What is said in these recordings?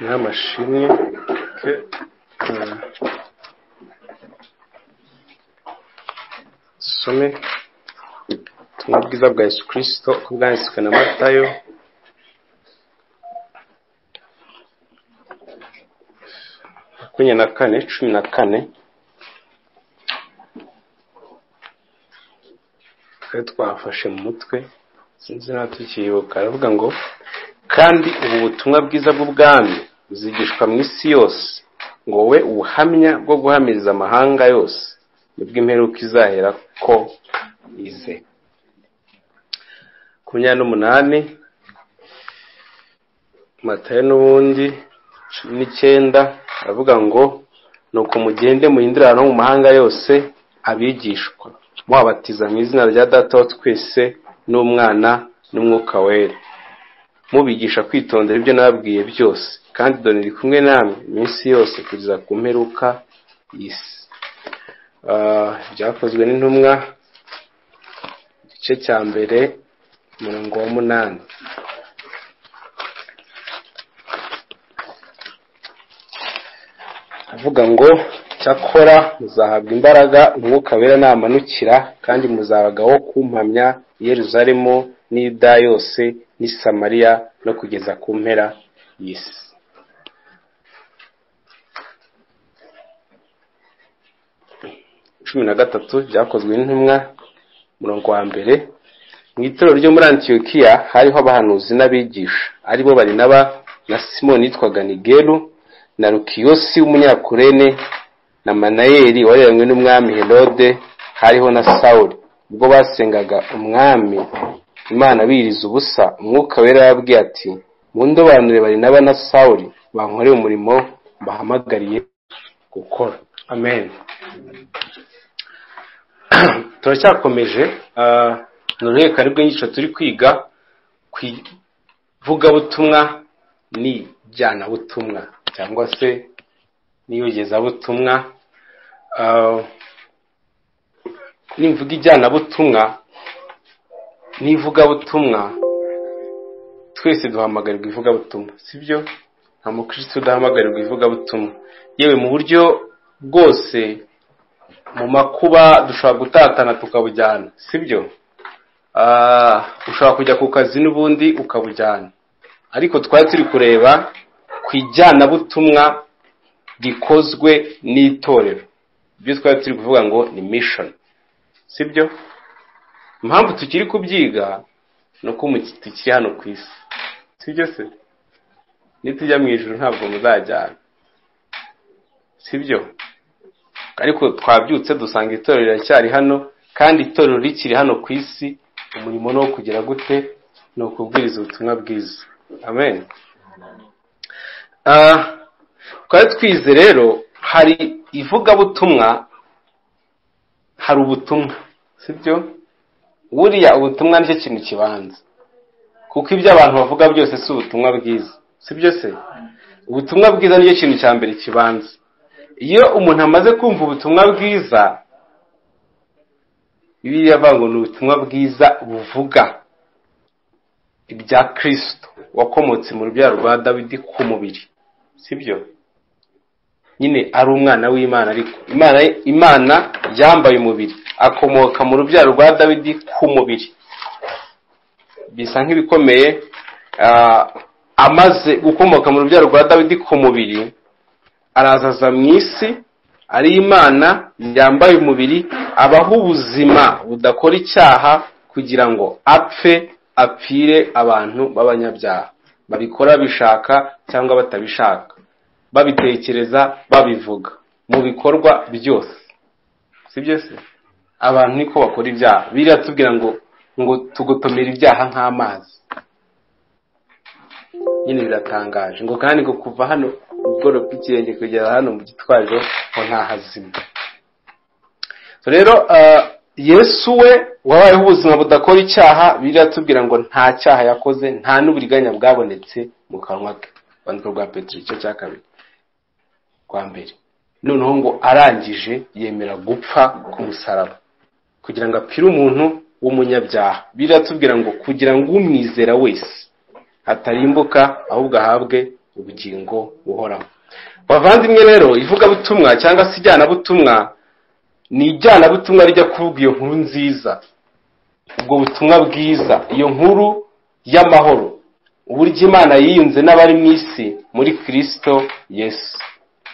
n'amashimwe que euh, some ubutumwa bwiza bwa yesu kirisito uko bwanditswe na matayo makumyabiri na kane cumi na kane twari twafashe mu mutwe sinzi niba tukiyibuka aravuga ngo kandi ubu butumwa bwiza bw'ubwami buzigishwa mu isi yose ngo wowe ubuhamya bwo guhamiriza amahanga yose nibwo imperuka izahera ko ize makumyabiri n'umunani matayo n'ubundi cumi n'icyenda aravuga ngo nuko mugende muhindure ahantu ho mu mahanga yose abigishwa mubabatiza mu izina rya data wa twese n'umwana n'umwuka wera mubigisha kwitondera ibyo nababwiye byose kandi dore ndi kumwe namwe iminsi yose kugeza ku mperuka y'isi Ah, byakozwe n'intumwa igice cya mbere umurongo wa munani avuga ngo cyakora muzahabwa imbaraga umwuka wera namanukira kandi muzabaga wo kumpamya i yeruzalemu n'ida yose n'i samariya no kugeza ku mpera y'isi cumi na gatatu byakozwe n'intumwa umurongo wa mbere mu itorero ryo muri antiyokiya hariho abahanuzi n'abigisha aribo barinaba na simoni yitwaga nigeru na rukiyosi w'umunyakurene na manayeri wareranywe n'umwami herode hariho na sawuli ubwo basengaga umwami imana biyiriza ubusa umwuka wera yababwiye ati mu ndobanure barinaba na sawuli bankore umurimo bahamagariye gukora amen turacyakomeje ah, ni uruhererekane rw'inyigisho turi kwiga ku ivugabutumwa n'ijyanabutumwa cyangwa se n'iyogezabutumwa Ah, nimvuga ijyanabutumwa n'ivugabutumwa twese duhamagarirwa ivugabutumwa sibyo nta mukristo udahamagarirwa ivugabutumwa yewe mu buryo bwose mu makuba dushobora gutatana tukabujyana sibyo Ah, ushobora kujya ku kazi n'ubundi ukabujyana ariko twari turi kureba ku ijyanabutumwa rikozwe n'itorero ibyo twari turi kuvuga ngo ni mishoni sibyo impamvu tukiri kubyiga ni uko mu- tukiri hano ku isi sibyo se nitujya mu ijoro ntabwo muzajyana sibyo ariko twabyutse dusanga itorero riracyari hano kandi itorero rikiri hano ku isi umurimo ni uwo kugira gute ni ukubwiriza ubutumwa bwiza amen Ah, twari twize rero hari ivugabutumwa hari ubutumwa sibyo buriya ubutumwa nicyo kintu kibanza kuko ibyo abantu bavuga byose si ubutumwa bwiza sibyo se ubutumwa bwiza nicyo kintu cya mbere kibanza iyo umuntu amaze kumva ubutumwa bwiza bibiliya avuga ngo ni ubutumwa bwiza buvuga ibya kirisito wakomotse mu rubyaro rwa dawidi ku mubiri sibyo nyine ari umwana w'imana ariko imana imana yambaye umubiri akomoka mu rubyaro rwa dawidi ku mubiri bisa nk'ibikomeye ah, amaze gukomoka mu rubyaro rwa dawidi ku mubiri arazaza mu isi ari imana yambaye umubiri abaho ubuzima budakora icyaha kugira ngo apfe apfire abantu b'abanyabyaha babikora bishaka cyangwa batabishaka babitekereza babivuga mu bikorwa byose sibyo se abantu niko bakora ibyaha biriya tubwira ngo ngo tugotomera ibyaha nk'amazi nyine biratangaje ngo kandi ngo kuva hano ubworo bw'ikirenge kugera hano mu gitwariro ngo ntahazima rero ah, yesu we wabayeho ubuzima budakora icyaha biriya tubwira ngo nta cyaha yakoze nta n'uburiganya bwabonetse mu kanwa ke urwandiko rwa petero igice cya kabiri kwa mbere noneho ngo arangije yemera gupfa ku musaraba kugira ngo apfire umuntu w'umunyabyaha biratubwira ngo kugira ngo umwizera wese atarimbuka ahubwo ahabwe ubugingo buhoraho bavandimwe rero ivugabutumwa cyangwa se ijyanabutumwa ni ijyanabutumwa rijya kuvuga iyo nkuru nziza ubwo butumwa bwiza iyo nkuru y'amahoro uburyo imana yiyunze n'abari mu isi muri kirisito yesu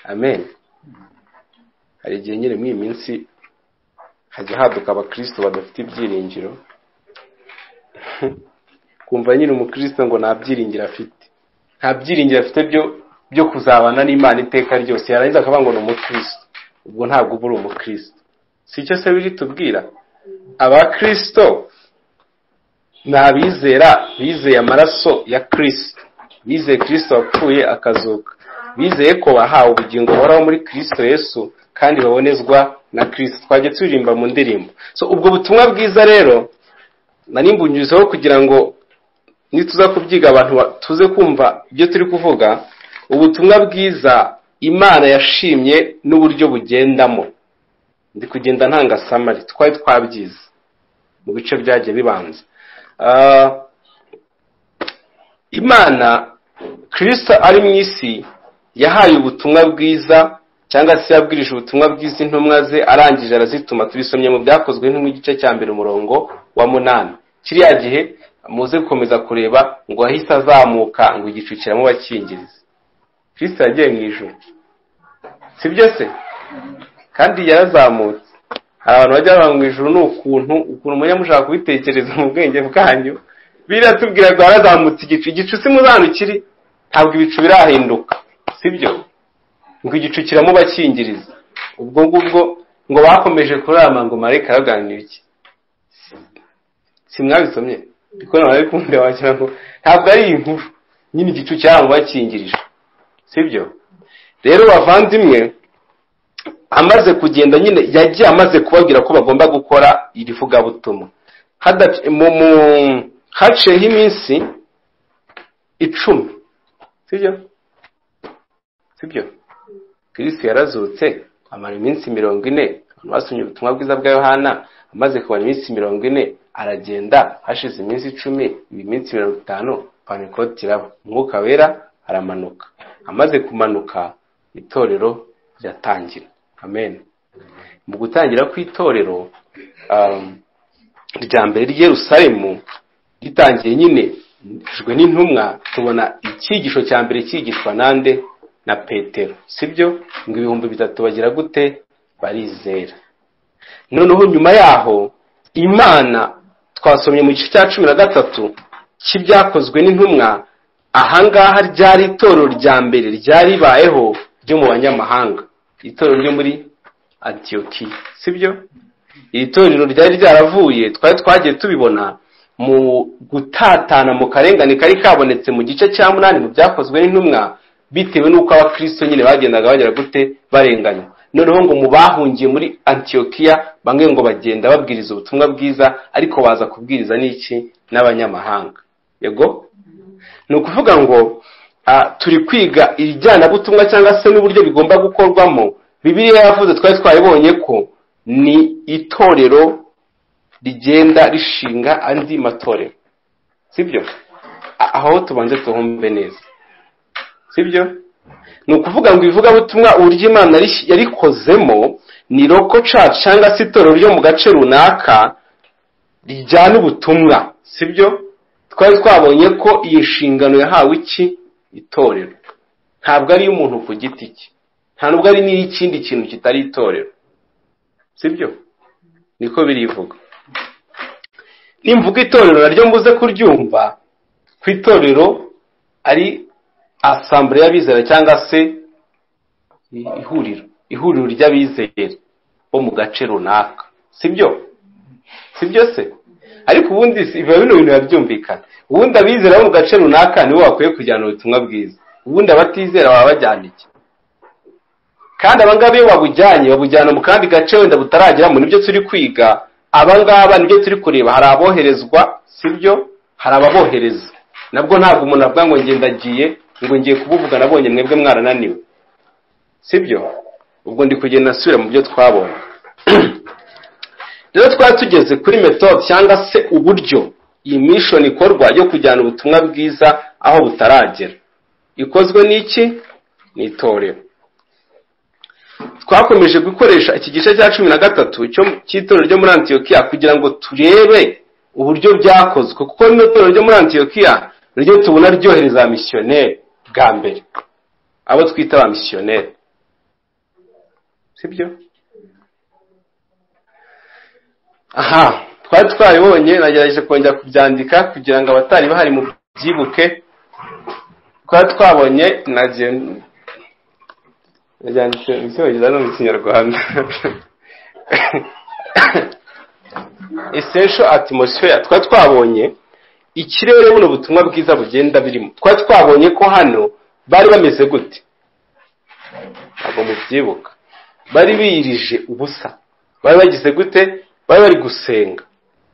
amen hari igihe nyine muri iyi minsi hajya haduka abakirisito badafite ibyiringiro kumva nyine umukristo ngo nta byiringiro afite nta byiringiro afite byo byo kuzabana n'imana iteka ryose yarangiza akavuga ngo ni umukristo ubwo ntabwo uba uri umukristo si icyo se biri tubwira abakirisito ni abizera bizeye amaraso ya kirisito bizeye kirisito wapfuye akazuka bizeye ko bahawe ubugingo buhoraho muri kirisito yesu kandi babonezwa na kirisito twajya turirimba mu ndirimbo so ubwo butumwa bwiza rero narimbunyizeho kugira ngo nituza kubyiga abantu tuze kumva ibyo turi kuvuga ubutumwa bwiza imana yashimye n'uburyo bugendamo ndi kugenda ntangasamari twari twabyize mu bice byagiye bibanza imana kirisita ari mu isi yahaye ubutumwa bwiza cyangwa se yabwirije ubutumwa bwiza intumwa ze arangije arazituma tubisomye mu byakozwe nk'igice cya mbere umurongo wa munani kiriya gihe muze gukomeza kureba ngo ahise azamuka ngo igicu kiramo bakingirize kirisita yagiye mu ijoro si byo se kandi yarazamutse hari abantu bajya bava mu ijoro ni ukuntu ukuntu mujya mushaka kubitekereza mu bwenge bwanyu biratubwira ngo harazamutse igicu igicu si hano kiri ntabwo ibicu birahinduka si byo ngo igicu kiramo bakingiriza ubwo ngubwo ngo bakomeje kurama ngo marayika araganira iki si mwabisomye ikoranabuhanga bari kumvira wagira ngo ntabwo ari inkuru nyine igicu cyabo bakingirije si byo rero bavandimwe amaze kugenda nyine yagiye amaze kubabwira ko bagomba gukora iri vugabutumwa haciyeho iminsi icumi si byo si byo kirisi yarazutse amara iminsi mirongo ine abantu basomye ubutumwa bwiza bwa yohana amaze kubara iminsi mirongo ine aragenda hashize iminsi icumi iyi minsi mirongo itanu panikoti iraba umwuka wera aramanuka amaze kumanuka itorero riratangira amen mu gutangira kw'itorero rya mbere ry'erusaremu ritangiye nyine jwe n'intumwa tubona icyigisho cya mbere cyigishwa nande na petero sibyo ngo ibihumbi bitatu bagira gute barizera noneho nyuma yaho imana twasomye mu gice cya cumi na gatatu cy'ibyakozwe n'intumwa ahangaha ryari itorero rya mbere ryaribayeho ryo mu banyamahanga itorero ryo muri antiyoki sibyo iri torero ryari ryaravuye twari twagiye tubibona mu gutatana mu karengane kari kabonetse mu gice cya munani mu byakozwe n'intumwa bitewe n'uko abakirisito nyine bagendaga bagera gute barenganywa noneho ngo mu bahungiye muri antiyokiya bamwe ngo bagenda babwiriza ubutumwa bwiza ariko baza kubwiriza n'iki n'abanyamahanga yego ni ukuvuga ngo turi kwiga ibijyanabutumwa cyangwa se n'uburyo bigomba gukorwamo bibiriya yavuze twari twabibonye ko ni itorero rigenda rishinga andi matorero sibyo aho tubanze tuhumve neza sibyo ni ukuvuga ngo ibivugabutumwa uburyo imana yarikozemo ni roko cacu cyangwa se itorero ryo mu gace runaka rijyana ubutumwa sibyo twari twabonye ko iyi nshingano yahawe iki itorero ntabwo ari iy'umuntu ku giti cye nta nubwo ari n'iy'ikindi kintu kitari itorero sibyo niko birivuga nimvuga itorero naryo mbuze kuryumva ku itorero ari asambure y'abizera cyangwa se ihuriro ihuriro ry'abizera bo mu gace runaka sibyo sibyo se ariko ubundi biba bino bintu birabyumvikana ubundi abizera bo mu gace runaka nibo bakwiye kujyana ubutumwa bwiza ubundi abatizera baba bajyana iki kandi abangaba iyo babujyanye babujyana mu kandi gace wenda butarageramo nibyo turi kwiga abangaba nibyo turi kureba hari aboherezwa sibyo hari ababohereza nabwo ntabwo umuntu avuga ngo ngendagiye ngo ngiye kubuvuga nabonye mwebwe mwarananiwe sibyo ubwo ndi kugenda nsubira mu byo twabonye rero twari tugeze kuri metode cyangwa se uburyo iyi mission ikorwa yo kujyana ubutumwa bwiza aho butaragera ikozwe n'iki n'itorero twakomeje gukoresha iki gice cya cumi na gatatu cy'itorero ryo muri antiyokiya kugira ngo turebe uburyo byakozwe kuko rino torero ryo muri antiyokiya niryo tubona ryohereza misiyoneri bwa mbere abo twita ba misiyoneri sibyo aha twari twabibonye nagerageje kongera kubyandika kugira ngo abatari bahari mu byibuke twari twabonye nabyanditse mu cyongereza no mu kinyarwanda esensho atmosfera twari twabonye ikirere buno butumwa bwiza bugenda birimo twari twabonye ko hano bari bameze gute ntabwo mubyibuka bari biyirije ubusa bari bagize gute bari bari gusenga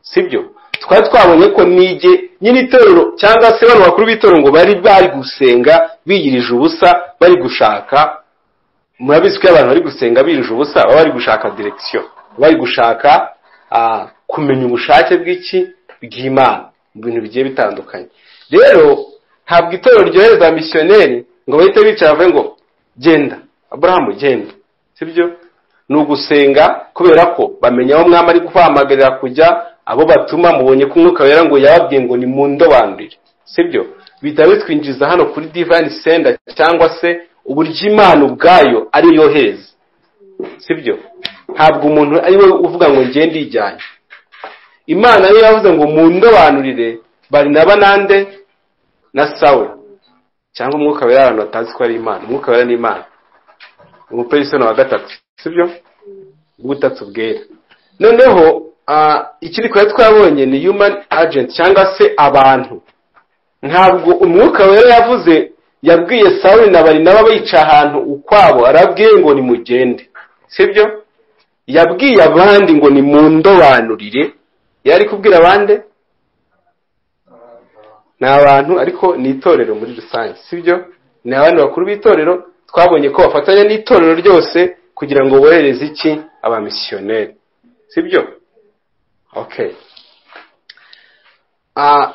sibyo twari twabonye ko nige nyine itorero cyangwa se bano bakuru b'itorero ngo bari bari gusenga biyirije ubusa bari gushaka murabizi ko iyo abantu bari gusenga birije ubusa baba bari gushaka direkisiyo bari gushaka kumenya ubushake bw'iki bw'imana mu bintu bigiye bitandukanye rero ntabwo itorero ryohereza misiyoneri ngo bahite bicara bavuge ngo genda aburahamu genda sibyo ni ugusenga kubera ko bamenya aho mwami ari guhamagarira kujya abo batuma mubonye ko umwuka wera ngo yababwiye ngo ni mu ndobanurire sibyo bihita bitwinjiza hano kuri divani senda cyangwa se uburyo imana ubwayo ari yo heza sibyo ntabwo umuntu ari we uvuga ngo ngende ijyanye imana niyo yavuze ngo mu ndobanurire bari naba nande na sawe cyangwa umwuka wera abantu batazi ko ari imana umwuka wera ni imana umuperisoni wa gatatu sibyo bw'ubutatu bwera noneho ikindi twari twabonye ni human agent cyangwa se abantu ntabwo umwuka wera yavuze yabwiye sawe na bari nabo bica ahantu ukwabo arabwiye ngo nimugende sibyo yabwiye abandi ngo ni mu ndobanurire yari kubwira abandi ni abantu ariko ni itorero muri rusange sibyo ni abandi bakuru b'itorero twabonye ko bafatanya n'itorero ryose kugira ngo bohereze iki abamisiyoneri sibyo ok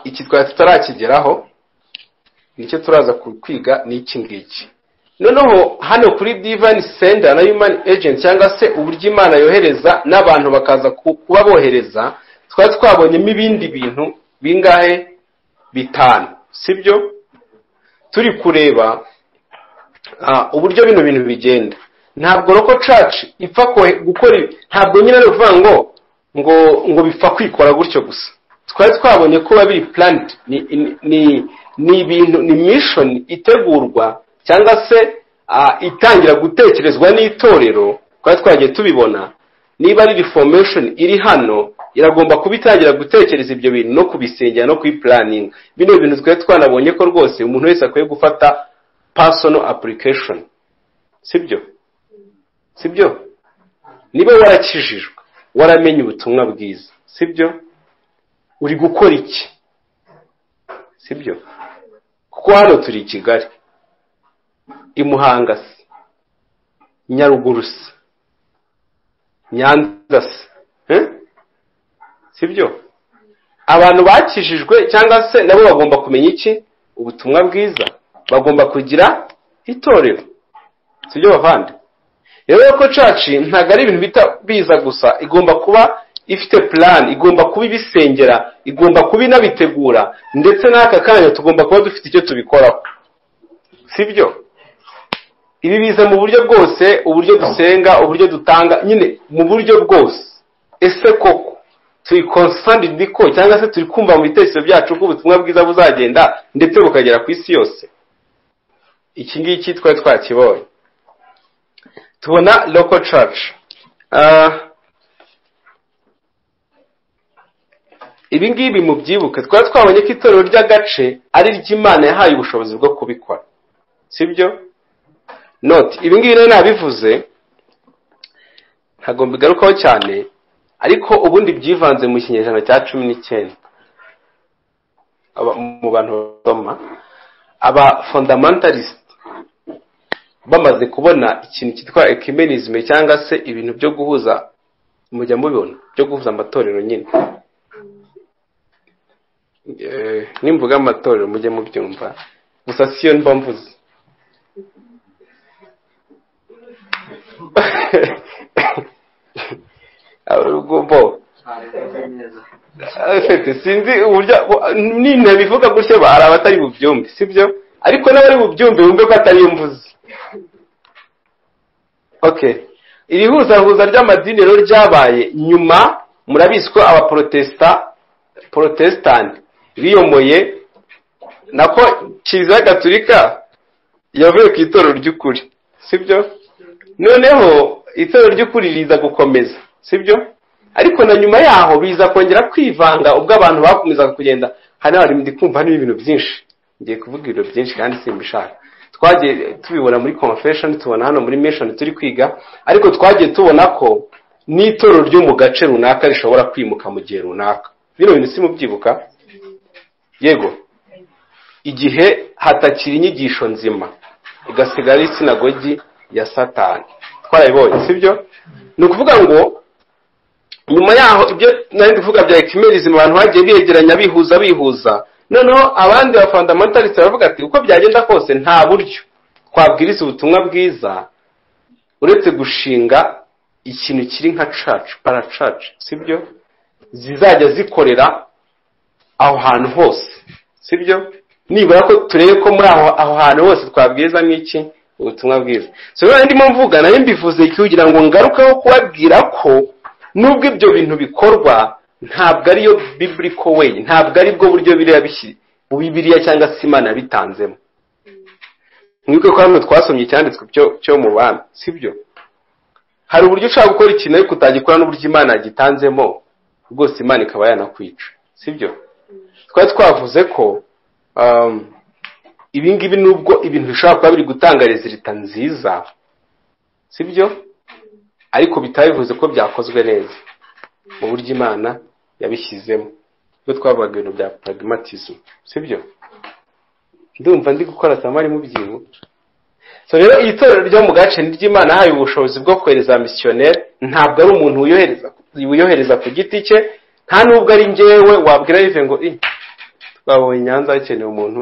iki twari tutarakigeraho nicyo turaza kwiga n'iki ngiki noneho hano kuri divani senda na yumani ejenti cyangwa se uburyo imana yohereza n'abantu bakaza kuba bohereza twari twabonyemo ibindi bintu bingahe bitanu sibyo turi kureba uburyo bino bintu bigenda ntabwo roko caci ipfa gukora ntabwo nyine ari ukuvuga ngo ngo ngo bipfa kwikora gutyo gusa twari twabonye ko biri puranti ni ibintu ni mishoni itegurwa cyangwa se itangira gutekerezwa n'itorero twari twagiye tubibona niba ari reformation iri hano iragomba kuba itangira gutekereza ibyo bintu no kubisengera no kuyipuraninga bino bintu twari twanabonye ko rwose umuntu wese akwiye gufata personal application sibyo sibyo niba warakijijwe waramenye ubutumwa bwiza sibyo uri gukora iki sibyo kuko hano turi i kigali i muhanga se nyaruguru se nyanza se sibyo abantu bakijijwe cyangwa se nabo bagomba kumenya iki ubutumwa bwiza bagomba kugira itorero sibyo bavande rero ko caci ntabwo ari ibintu bita biza gusa igomba kuba ifite plan igomba kuba ibisengera igomba kuba inabitegura ndetse n'aka kanya tugomba kuba dufite icyo tubikoraho sibyo ibi biza mu buryo bwose uburyo dusenga uburyo dutanga nyine mu buryo bwose ese koko turi konsandidi ko cyangwa se turi kumva mu bitekerezo byacu ko ubutumwa bwiza buzagenda ndetse bukagera ku isi yose iki ngiki twari twakibonye tubona loko caci ibi ngibi mu byibuke twari twabonye ko itorero ry'agace ari ry'imana yahaye ubushobozi bwo kubikora sibyo noti ibi ngibi rero nabivuze ntabwo mbigarukaho cyane ariko ubundi byivanze mu kinyejana cya cumi n'icyenda mu bantu basoma aba fondamantalisite bamaze kubona ikintu cyitwa ekimenizime cyangwa se ibintu byo guhuza mujya mubibona byo guhuza amatorero nyine nimvuga amatorero mujye mubyumva gusa siyo mba mvuze urugombo sinzi uburyo nina bivuga gutyo hari abatari bubyumve sibyo ariko n'abari bubyumve bumve ko atari yo mvuze okay iri huzahuza ry'amadini rero ryabaye nyuma murabizi ko abaporotesita porotesitanti biyomoye nako kiliziya gatulika yavuye ku itorero ry'ukuri sibyo noneho itorero ry'ukuri riza gukomeza sibyo ariko na nyuma yaho biza kongera kwivanga ubwo abantu bakomezaga kugenda hano hari ndi kumva n'ibintu byinshi ngiye kuvuga ibintu byinshi kandi simbishaka twagiye tubibona muri confession tubona hano muri mission turi kwiga ariko twagiye tubona ko n'itorero ryo mu gace runaka rishobora kwimuka mu gihe runaka bino bintu simubyibuka yego igihe hatakiri inyigisho nzima igasigara isinagogi ya satani twarabibonye sibyo ni ukuvuga ngo nyuma yaho ibyo nari kuvuga bya ekimerizima abantu bagiye biyegeranya bihuza bihuza noneho abandi bafandamentalisi baravuga ati uko byagenda kose nta buryo twabwiriza ubutumwa bwiza uretse gushinga ikintu kiri nka cacu paracacu sibyo zizajya zikorera aho hantu hose sibyo nibura ko turebe ko muri aho hantu hose twabwiriza nk'iki ubutumwa bwiza so rero ndimo mvuga nayo mbivuze kugira ngo ngarukeho kubabwira ko nubwo ibyo bintu bikorwa ntabwo ariyo bibliko way ntabwo aribwo buryo biriya bibiriya cyangwa se imana bitanzemo nk'uko ko hano twasomye icyanditswe cyo mu bami sibyo hari uburyo ushobora gukora ikintu ariko utagikora n'uburyo imana yagitanzemo rwose imana ikaba yanakwica sibyo twari twavuze ko ibingibi nubwo ibintu bishobora kuba biri gutanga rezilita nziza sibyo ariko bitaba bivuze ko byakozwe neza mu buryo imana yabishyizemo iyo twavugaga ibintu bya pragmatism sibyo ndumva ndi gukora samari mu byibu so rero iri torero ryo mu gace ry'imana haye ubushobozi bwo kohereza misiyoneri ntabwo ari umuntu wiyohereza ku giti cye nta n'ubwo ari ngewe wabwira bivuye ngo twabonye nyanza hakenewe umuntu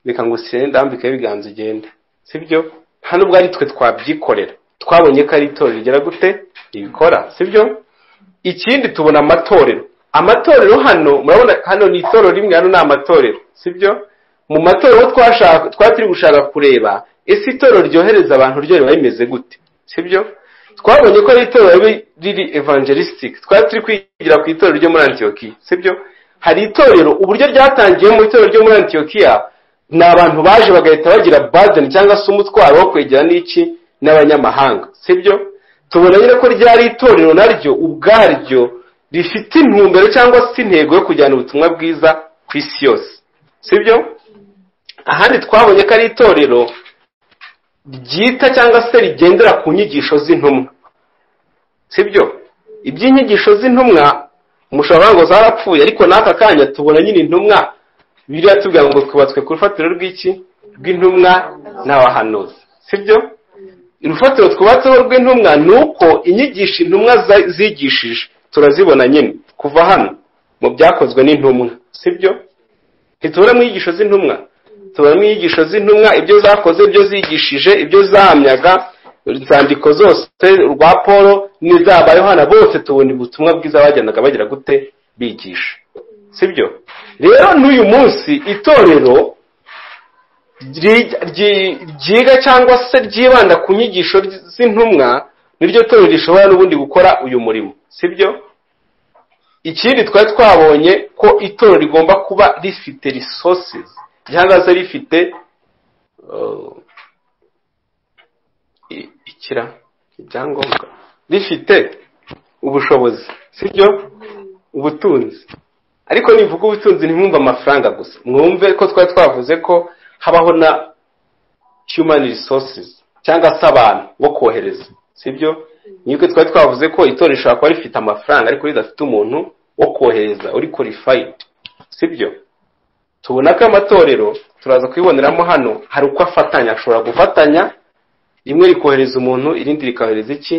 reka ngo usire ndambike ibiganza ugenda sibyo nta n'ubwo ari twe twabyikorera twabonye ko ari itorero rigera gute ribikora sibyo ikindi tubona amatorero amatorero hano murabona hano ni itorero rimwe hano ni amatorero sibyo mu matorero twari turi gushaka kureba ese itorero ryohereza abantu ryo riba rimeze gute sibyo twabonye ko ari itorero riri evangelistic twari turi kwigira ku itorero ryo muri antiyokiya sibyo hari itorero uburyo ryatangiye mu itorero ryo muri antiyokiya ni abantu baje bagahita bagira badeni cyangwa se umutwaro wo kwegera n'iki n'abanyamahanga sibyo tubona nyine ko ryari itorero naryo ubwaryo rifite intumbero cyangwa se intego yo kujyana ubutumwa bwiza ku isi yose sibyo ahandi twabonye ko ari itorero ryita cyangwa se rigendera ku nyigisho z'intumwa sibyo iby'inyigisho z'intumwa umushahara ngo zarapfuye ariko n'aka kanya tubona nyine intumwa biriya tubwira ngo twubatswe ku rufatiro rw'iki rw'intumwa n'abahanuzi sibyo urufatiro twubatseho rw'intumwa ni uko inyigisho intumwa zigishije turazibona nyine kuva hano mu byakozwe n'intumwa sibyo ntitubonamo inyigisho z'intumwa tubonamo inyigisho z'intumwa ibyo zakoze ibyo zigishije ibyo zahamyaga inzandiko zose rwa paul n'iza yohana bose tubona ubutumwa bwiza bagendaga bagira gute bigisha sibyo rero n'uyu munsi itorero ryiga cyangwa se ryibanda ku nyigisho z'intumwa niryo torero rishobora n'ubundi gukora uyu murimo sibyo ikindi twari twabonye ko itorero rigomba kuba rifite resources cyangwa se rifite ikira ibyangombwa rifite ubushobozi sibyo ubutunzi ariko nivuga ubutunzi ntimwumve amafaranga gusa mwumve ko twari twavuze ko habaho na human resources cyangwa se abantu bo kohereza sibyo nibwo twari twavuze ko itorero rishobora kuba rifite amafaranga ariko ridafite umuntu wo kohereza uri qualified sibyo tubona ko amatorero turaza kuyiboneramo hano hari uko afatanya ashobora gufatanya rimwe rikohereza umuntu irindi rikohereza iki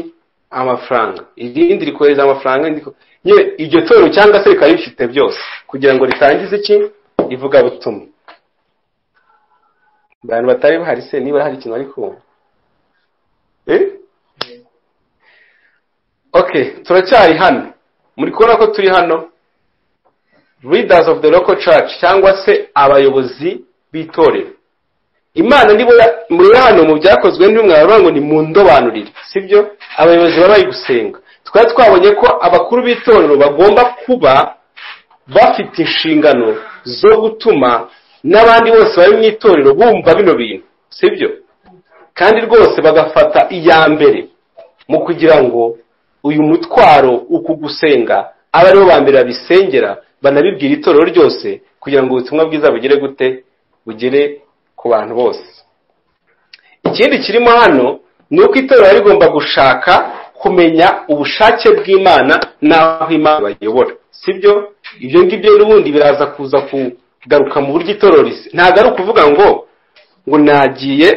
amafaranga irindi rikohereza amafaranga iryo torero cyangwa se rikaba rifite byose kugira ngo ritangize iki ivugabutumwa abantu batari bahari se niba hari ikintu bari kumva eh okay turacyari hano muri kubona ko turi hano leaders of the local church cyangwa se abayobozi b'itorero imana nibo muri hano mu byakozwe n'umwe mwaravuga ngo ni mu ndobanurire sibyo abayobozi baba bari gusenga twari twabonye ko abakuru b'itorero bagomba kuba bafite inshingano zo gutuma n'abandi bose bari mu itorero bumva bino bintu sibyo kandi rwose bagafata iya mbere mu kugira ngo uyu mutwaro uku gusenga abe aribo ba mbere babisengera banabibwira itorero ryose kugira ngo ubutumwa bwiza bugere gute bugere ku bantu bose ikindi kirimo hano ni uko itorero rigomba gushaka kumenya ubushake bw'imana n'aho imana bayobora sibyo ibyo ngibyo n'ubundi biraza kuza kugaruka mu buryo itorero risa ntabwo ari ukuvuga ngo ngo nagiye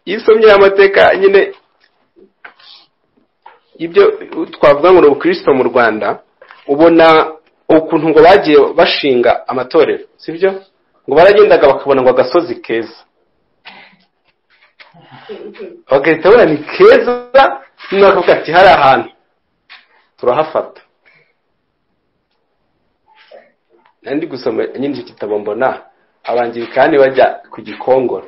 iyo usomye amateka nyine ibyo twavuga ngo ni ubukristo mu rwanda ubona ukuntu ngo bagiye bashinga amatorero sibyo ngo baragendaga bakabona ngo agasozi keza bagahita babona ni keza noneho bakavuga ati hari ahantu turahafata nandi gusoma nyine icyo gitabo mbona abangirikani bajya ku gikongoro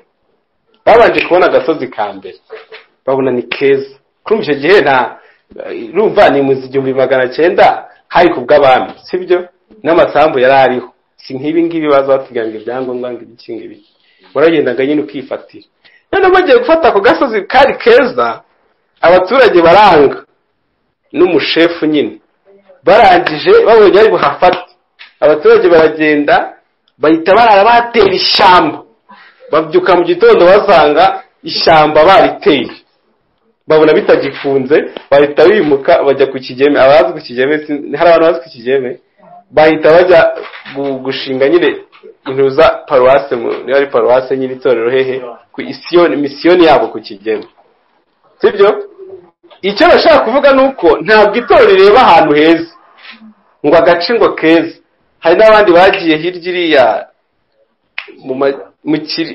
babanje kubona agasozi ka mbere babona ni keza kuri icyo gihe nta rumva ni mu igihumbi magana cyenda hari ku bw'abami sibyo n'amasambu yari ariho si nk'ibi ngibi baza batuganga ibyangombwa ngo ibiki ngibi waragendaga nyine ukifatira noneho bagiye gufata ako gasozi kari keza abaturage baranga n'umushefu nyine barangije babonye ari buhafate abaturage baragenda bahita barara batera ishyamba babyuka mu gitondo basanga ishyamba bariteye babona bitagifunze bahita bimuka bajya ku kigeme abazi ku kigeme hari abantu bazi ku kigeme bahita bajya gushinga nyine intuza paruwase niba ari paruwase nyine itorero hehe ku isiyoni misiyoni yabo ku kigeme sibyo icyo bashaka kuvuga ni uko ntabwo itorero rireba ahantu heza ngo agace ngo keza hari n'abandi bagiye hirya iriya mu kiri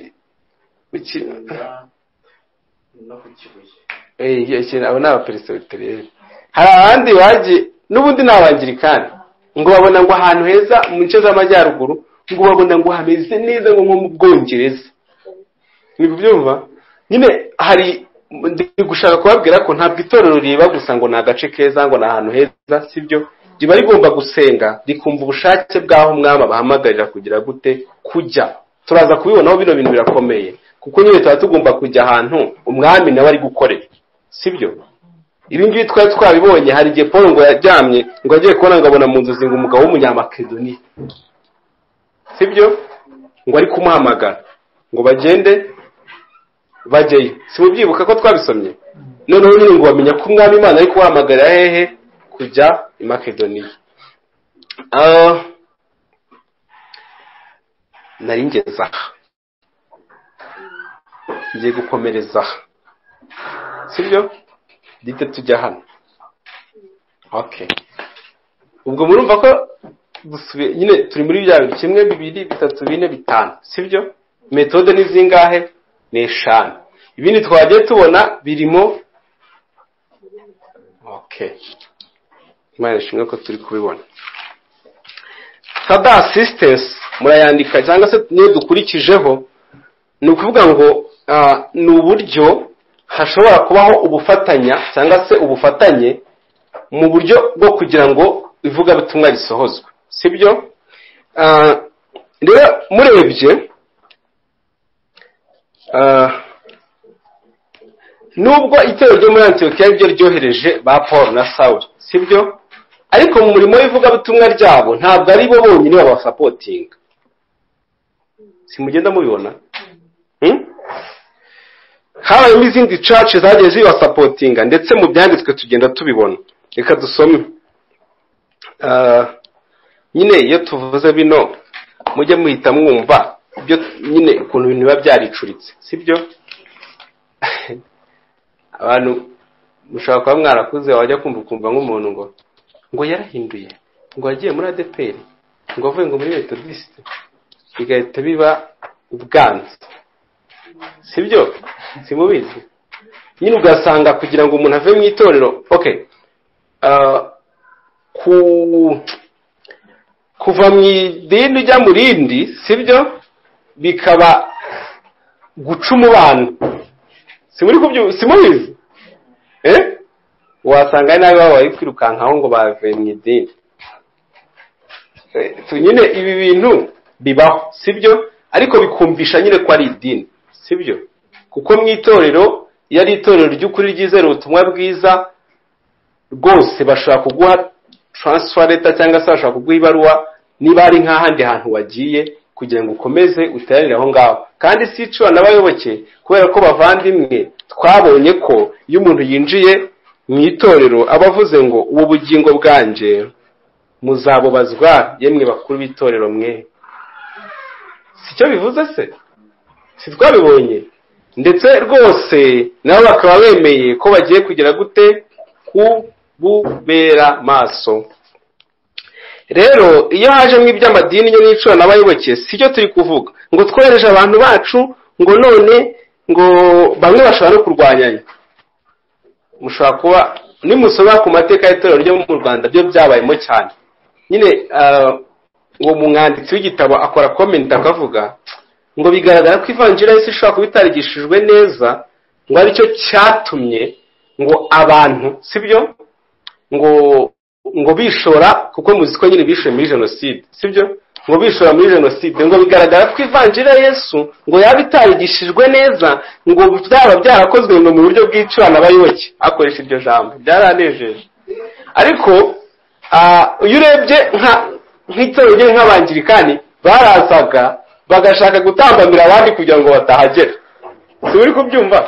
abo ni abaperesibiteriyeri hari abandi bagiye n'ubundi ni abangirikani ngo babona ngo ahantu heza mu nce z'amajyaruguru ngo babona ngo hameze neza ngo nko mu bwongereza ni kubyumva nyine hari gushaka kubabwira ko ntabwo itorero riba gusa ngo ni agace keza ngo ni ahantu heza sibyo riba rigomba gusenga rikumva ubushake bw'aho umwami abahamagarira kugira gute kujya turaza kubibonaho bino bintu birakomeye kuko nyine tuba tugomba kujya ahantu umwami nawe ari gukorera sibyo ibi ngibi twari twabibonye hari igihe paul ngo yaryamye ngo agiye kubona ngo abona mu nzozi ngo umugabo w'umunyamakedoniya sibyo ngo ari kumuhamagara ngo bagende bajyeyo si mubyibuka ko twabisomye noneho nyine ngo bamenya ko umwami imana ari kuwahamagarira hehe kujya i makedoniya nari ngeze aha ngiye gukomereza aha sibyo duhita tujya hano ok ubwo murumva ko nyine turi muri bya bintu kimwe bibiri bitatu bine bitanu sibyo metode ni zingahe ni eshanu ibindi twagiye tubona birimo ok imana ishimwe ko turi kubibona sada asisitensi murayandika cyangwa se niyo dukurikijeho ni ukuvuga ngo ni uburyo hashobora kubaho ubufatanya cyangwa se ubufatanye mu buryo bwo kugira ngo ivugabutumwa risohozwe sibyo rero murebye nubwo itero ryo muri antiyokiya ryo ryohereje ba paul na sawuri sibyo ariko mu murimo w'ivugabutumwa ryabo ntabwo ari bo bonyine babasapotinga simugenda mubibona habayemo izindi caci zagiye zibasapotinga ndetse mu byanditswe tugenda tubibona reka dusome nyine iyo tuvuze bino mujye muhita mwumva ibyo nyine ukuntu ibintu biba byaricuritse sibyo abantu mushobora kuba mwarakuze wajya kumva ukumva nk'umuntu ngo ngo yarahinduye ngo yagiye muri adeperi ngo avuye ngo muri metodisite bigahita biba ubwanzu sibyo simubizi nyine ugasanga kugira ngo umuntu ave mu itorero okay ah, ku kuva mu idini ujya mu rindi sibyo bikaba guca umubano simuri kubyu- simubizi eh wasanga nabi baba bari kwirukankaho ngo bavuye mu idini Eh, tu- nyine ibi bintu bibaho sibyo ariko bikumvisha nyine ko ari idini sibyo kuko mu itorero iyo ari itorero ry'ukuri ryizera ubutumwa bwiza rwose bashobora kuguha transfer letter cyangwa se bashobora kuguha ibaruwa niba ari nk'ahandi hantu wagiye kugira ngo ukomeze uteranire aho ngaho kandi si icura n'abayoboke kubera ko bavandimwe twabonye ko iyo umuntu yinjiye mu itorero aba avuze ngo ubu bugingo bwanjye muzabubazwa yemwe bakuru b'itorero mwe si cyo bivuze se si twabibonye ndetse rwose nabo bakaba bemeye ko bagiye kugera gute kububera maso rero iyo hajemo iby'amadini yo n'icuranabayoboke si cyo turi kuvuga ngo twohereje abantu bacu ngo none ngo bamwe bashobora no kurwanyanya mushobora kuba nimusoma ku mateka y'itorero ryo mu rwanda byo byabayemo cyane nyine ah, uwo mwanditsi w'igitabo akora komenti akavuga ngo bigaragara ko ivangira y'isi ishobora kuba itarigishijwe neza ngo aricyo cyatumye ngo abantu sibyo ngo ngo bishora kuko muzi ko nyine bishoye muri jenoside sibyo ngo bishora muri jenoside ngo bigaragara ko ivangira ya yesu ngo yaba itarigishijwe neza ngo byaba byarakozwe ngo mu buryo bw'icuranabayoboke akoresha iryo jambo byaranejeje ariko ah, iyo urebye nka nk'itorero rye nk'abangirikani barazaga bagashaka gutambamira abandi kugira ngo batahagera si uri kubyumva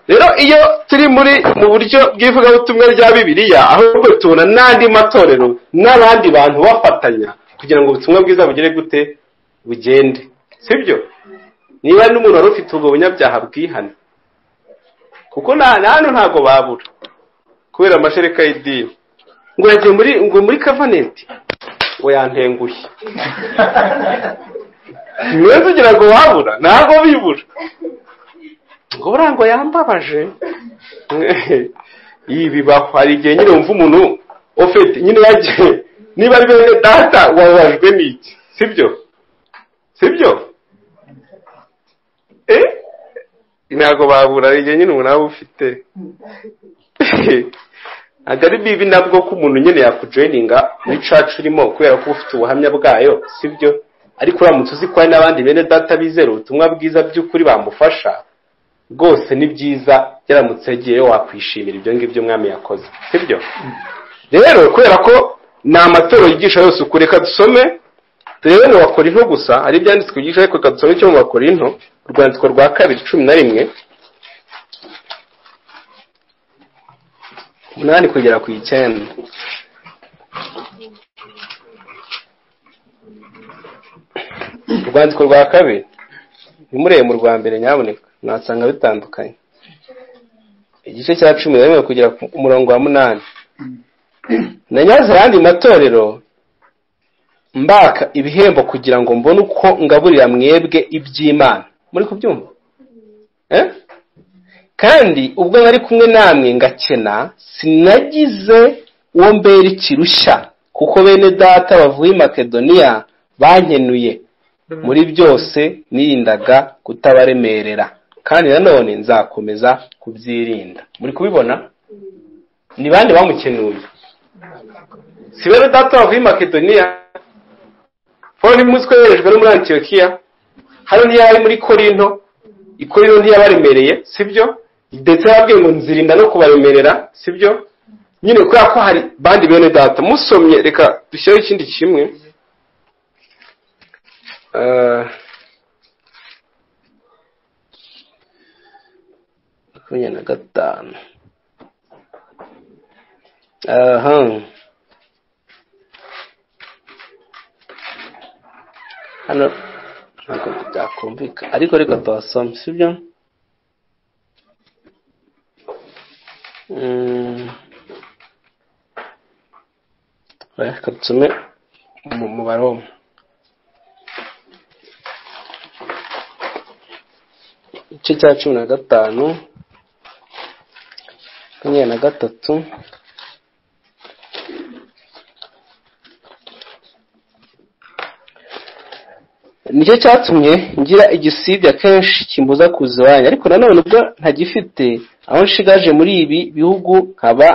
rero iyo turi muri mu buryo bw'ivugabutumwa rya bibiliya ahubwo tubona n'andi matorero n'abandi bantu bafatanya kugira ngo ubutumwa bwiza bugere gute bugende sibyo niba n'umuntu wari ufite ubwo bunyabyaha bwihane kuko nta nta hantu ntabwo babura kubera amashereka y'idini ngo yagiye muri ngo muri kavaneti we yantenguye niwe kugira ngo wabura ntabwo bibura ngo buriya ngo yambabaje iyi bibaho hari igihe nyine wumva umuntu ufite nyine yagiye niba ari bene data wababajwe n'iki sibyo sibyo eh ntabwo babura hari igihe nyine umuntu aba ufite ntabwo ari bibi nabwo ko umuntu nyine yakujoyininga muri cacu urimo kubera ko uba ufite ubuhamya bwayo sibyo ariko uramutse uzi ko hari n'abandi bene data bizera ubutumwa bwiza by'ukuri bamufasha rwose ni byiza yaramutse yagiyeyo wakwishimira ibyo ngibyo umwami yakoze sibyo rero kubera ko ni amatorero yigisha yose ukuri reka dusome turebe mu bakorinto gusa hari ibyanditswe byigisha ariko reka dusome icyo mu bakorinto urwandiko rwa kabiri cumi na rimwe umunani kugera ku icyenda urwandiko rwa kabiri ntimurebe mu rwa mbere nyaboneka mwasanga bitandukanye igice cya cumi na rimwe kugera ku murongo wa munani nanyaze ayandi matorero mbaka ibihembo kugira ngo mbone uko ngaburira mwebwe iby'imana muri kubyumva Eh? kandi ubwo nari kumwe namwe ngakena sinagize uwo mbera ikirushya kuko bene data bavuye i makedoniya bankenuye muri byose nirindaga kutabaremerera kandi nanone nzakomeza kubyirinda muri kubibona ni bande bamukenuye si bene data bavuye i makedoniya paul ntimuzi ko yoherejwe no muri antiyokiya hano ntiyari muri korinto ikorino ntiyabaremereye sibyo ndetse yababwiye ngo nzirinda no kubaremerera sibyo nyine kubera ko hari bandi bene data musomye reka dushyireho ikindi kimwe Eh, makumyabiri na gatanu aha hano ntabwo byakumvika ariko reka tuhasome sibyo Mm. reka dusome umubare w'umwe igice cya cumi na gatanu makumyabiri na gatatu nicyo cyatumye ngira igisibya kenshi kimbuza kuza iwanjye ariko nanone ubwo ntagifite aho nshigaje muri ibi bihugu nkaba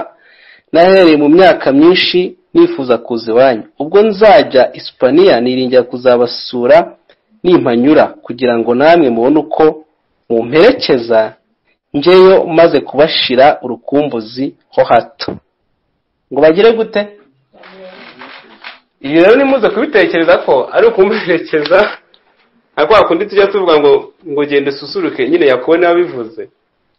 nahereye mu myaka myinshi nifuza kuza iwanyu ubwo nzajya isipaniya niringira kuzabasura nimpanyura kugira ngo namwe mubone uko mumperekeza njyeyo maze kubashira urukumbuzi ho hato ngo bagire gute ibi rero nimuze kubitekereza ko ari ukumuherekeza nka kwa kundi tujya tuvuga ngo ngo genda ususuruke nyine yakubona wabivuze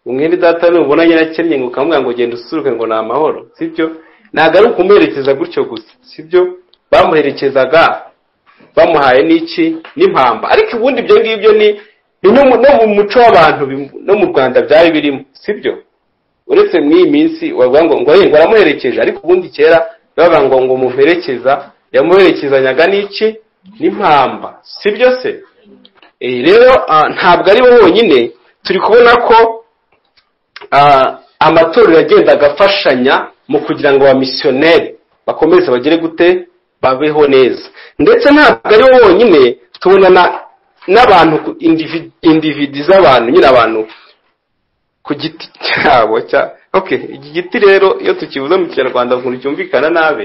umwenda data nubona nyirakennye ngo ukamubwira ngo genda ususuruke ngo ni amahoro sibyo ntabwo ari ukumuherekeza gutyo gusa sibyo bamuherekezaga bamuhaye n'iki n'impamba ariko ubundi ibyo ngibyo ni ni no mu no mu muco w'abantu bim- no mu rwanda byari birimo sibyo uretse muri iyi minsi wavuga ngo ngo "Hey, ngo aramuherekeje ariko ubundi kera bavuga ngo ngo muherekeza yamuherekezanyaga n'iki n'impamba sibyo se Eh, rero ah, ntabwo ari bo bonyine turi kubona ko ah, amatorero yagendaga afashanya mu kugira ngo abamisiyoneri bakomeze bagire gute babeho neza ndetse ntabwo ari bo bonyine tubona na- n'abantu ku- indivi- individi z'abantu nyine abantu ku giti cyabo cya okay iki giti rero iyo tukivuze mu kinyarwanda ukuntu cyumvikana nabi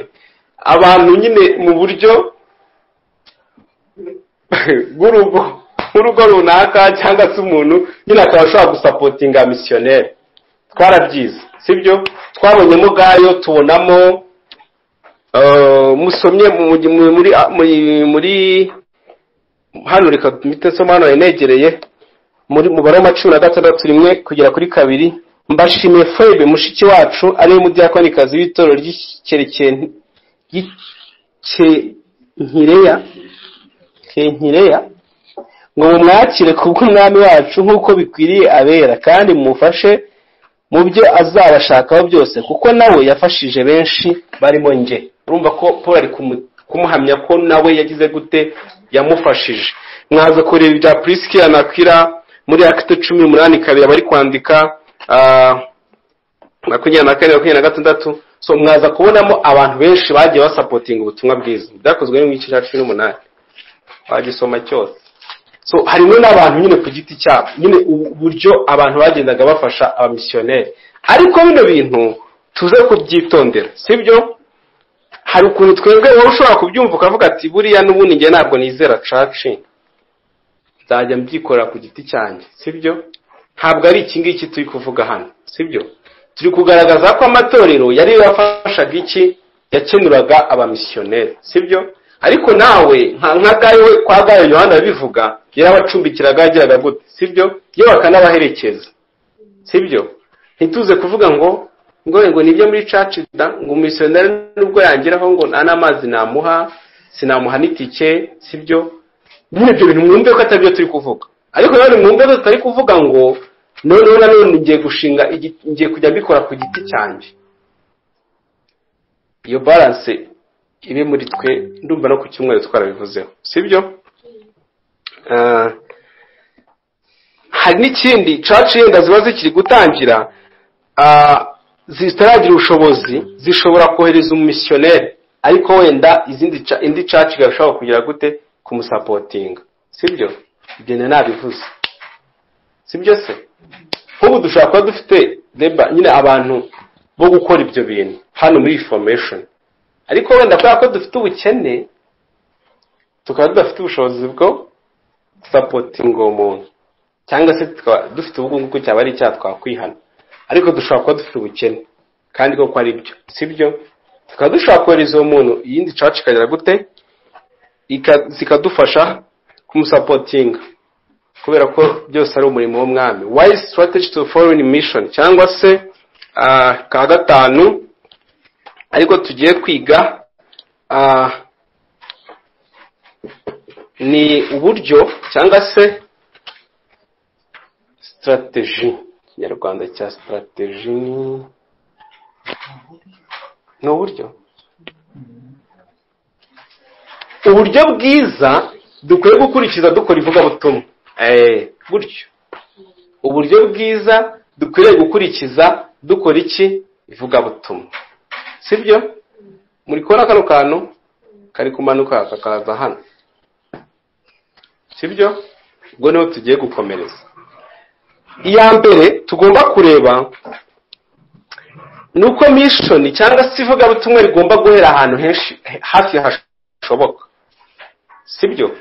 abantu nyine mu buryo bw'urugo nk'urugo runaka cyangwa se umuntu nyine akaba ashobora gusapotinga misiyoneri twarabyize sibyo twabonyemo ubwayo tubonamo eh, musomye mu- mu- muri muri- muri hano reka mpite nsoma hano negereye muri mubare wa cumi na gatandatu rimwe kugera kuri kabiri mbashimiye febe mushiki wacu ari we mudiyakonikazi w'itorero ry'icyerekeni ry'icyenkireya kenkireya ngo mumwakire kubw'umwami wacu nk'uko bikwiriye abera kandi mumufashe mu byo azabashakaho byose kuko nawe yafashije benshi barimo njye urumva ko paul ari kumu- kumuhamya ko nawe yagize gute yamufashije mwaza kureba ibya prisikira na kwira muri akite cumi n'umunani kabiri bari kwandika ah, makumyabiri na kane makumyabiri na gatandatu so mwaza kubonamo abantu benshi bagiye basapotinga ubutumwa bwiza byakozwe n'igice cya cumi n'umunani wagisoma cyose so harimo n'abantu nyine ku giti cyabo nyine uburyo abantu bagendaga bafasha abamisiyoneri ariko bino bintu tuze kubyitondera sibyo hari ukuntu twebwe wowe ushobora kubyumva ukavuga ati buriya n'ubundi njye ntabwo nizera caci nzajya mbyikorera ku giti cyanjye sibyo ntabwo ari iki ngiki turi kuvuga hano sibyo turi kugaragaza ko amatorero yari yafashaga iki yakenuraga abamisiyoneri sibyo ariko nawe nka nka gayo kwa gayo yohana yabivuga yarabacumbikiraga yagiraga gute sibyo yo bakanabaherekeza sibyo ntituze kuvuga ngo ngo ngo nibyo muri caci da ngo umisiyoneri nubwo yangeraho ngo nta n'amazi namuha sinamuha n'itike sibyo nyine ibyo bintu mwumve ko atabyo turi kuvuga ariko nanone mwumve ko tutari kuvuga ngo noneho nanone ngiye gushinga igi- ngiye kujya mbikora ku giti cyanjye iyo balance ibe muri twe ndumva no ku cyumweru twarabivuzeho sibyo Ah, hari n'ikindi church yenda ziba zikiri gutangira ah, zitaragira ubushobozi zishobora kohereza umumisiyoneri ariko wenda izindi ca- indi church igashobora kugira gute kumusapotinga sibyo ibyo nari nabivuze sibyo se nk'ubu dushobora kuba dufite deba nyine abantu bo gukora ibyo bintu hano muri information ariko wenda kubera ko dufite ubukene tukaba tudafite ubushobozi bwo gusapotinga uwo muntu cyangwa se tukaba dufite ubu ngubu cyaba ari icyaha twakwihana ariko dushobora kuba dufite ubukene kandi koko ari byo sibyo tukaba dushobora kohereza uwo muntu iyindi church ikagira gute ika- zikadufasha kumusapotinga kubera ko byose ari umurimo w'umwami why strategy to foreign mission cyangwa se ah, ka gatanu ariko tugiye kwiga ah, ni uburyo cyangwa se strategy ikinyarwanda cya strategy ni- ni uburyo uburyo bwiza dukwiye gukurikiza dukora ivugabutumwa eh gutyo uburyo bwiza dukwiriye gukurikiza dukora iki ivugabutumwa sibyo muri kubona kano kantu kari kumanuka kakaza hano sibyo ubwo niho tugiye gukomereza iya mbere tugomba kureba ni uko mishoni cyangwa se ivugabutumwa rigomba guhera ahantu henshi hafi hashoboka sibyo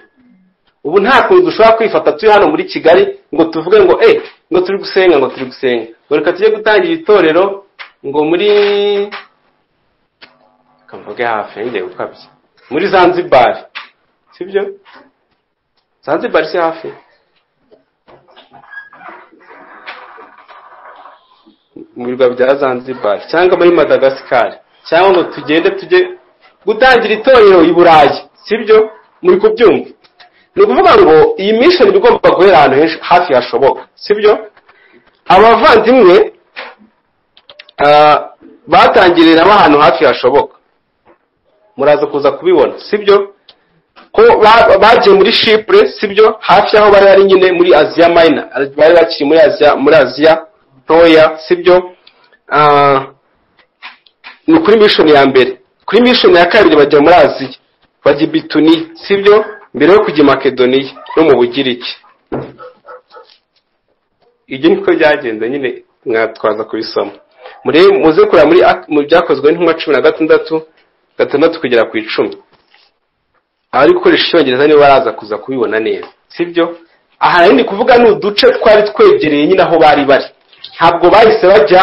ubu nta kuntu dushobora kwifata turi hano muri kigali ngo tuvuge ngo eh ngo turi gusenga ngo turi gusenga ngo reka tujye gutangira itorero ngo muri reka mvuge hafi ngiye gukabya muri zanzibari sibyo zanzibari si hafi mu birwa bya zanzibari cyangwa muri madagasikari cyangwa ngo tugende tujye gutangira itorero i burayi sibyo muri kubyumva ni ukuvuga ngo iyi mishoni iba igomba guhera ahantu henshi hafi hashoboka sibyo abavandimwe batangirira ahantu hafi hashoboka muraza kuza kubibona sibyo ko bagiye muri shipure sibyo hafi y'aho bari bari nyine muri aziya mayina bari bakiri muri aziya muri aziya ntoya sibyo ni kuri mishoni ya mbere kuri mishoni ya kabiri bajya muri aziya bajya i bituni sibyo mbere yo kujya i makedoniya no mu bugiriki ibyo niko byagenze nyine mwatwaza kubisoma muze kureba mu byakozwe n'intumwa cumi na gatandatu gatandatu kugera ku icumi abari gukoresha icyongereza nibo baraza kuza kubibona neza sibyo aha rero ni kuvuga ni uduce twari twegereye nyine aho bari bari ntabwo bahise bajya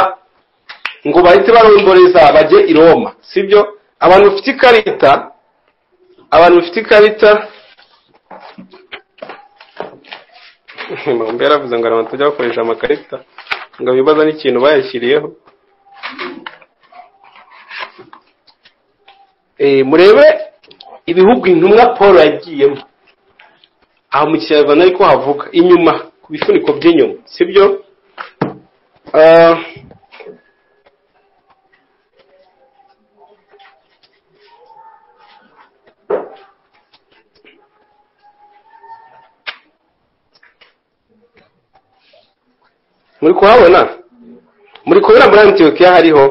ngo bahite baromboreza bajye i roma sibyo abantu bafite ikarita abantu bafite ikarita mbe yaravuze ngo abantu tujya bakoresha amakarita ngo bibaza n'ikintu bayashyiriyeho murebe ibihugu intumwa paul yagiyemo aha mu kinyarwanda ariko havuga inyuma ku bifuniko by'inyuma sibyo muri kuhabona muri kubona muri antiyokiya hariho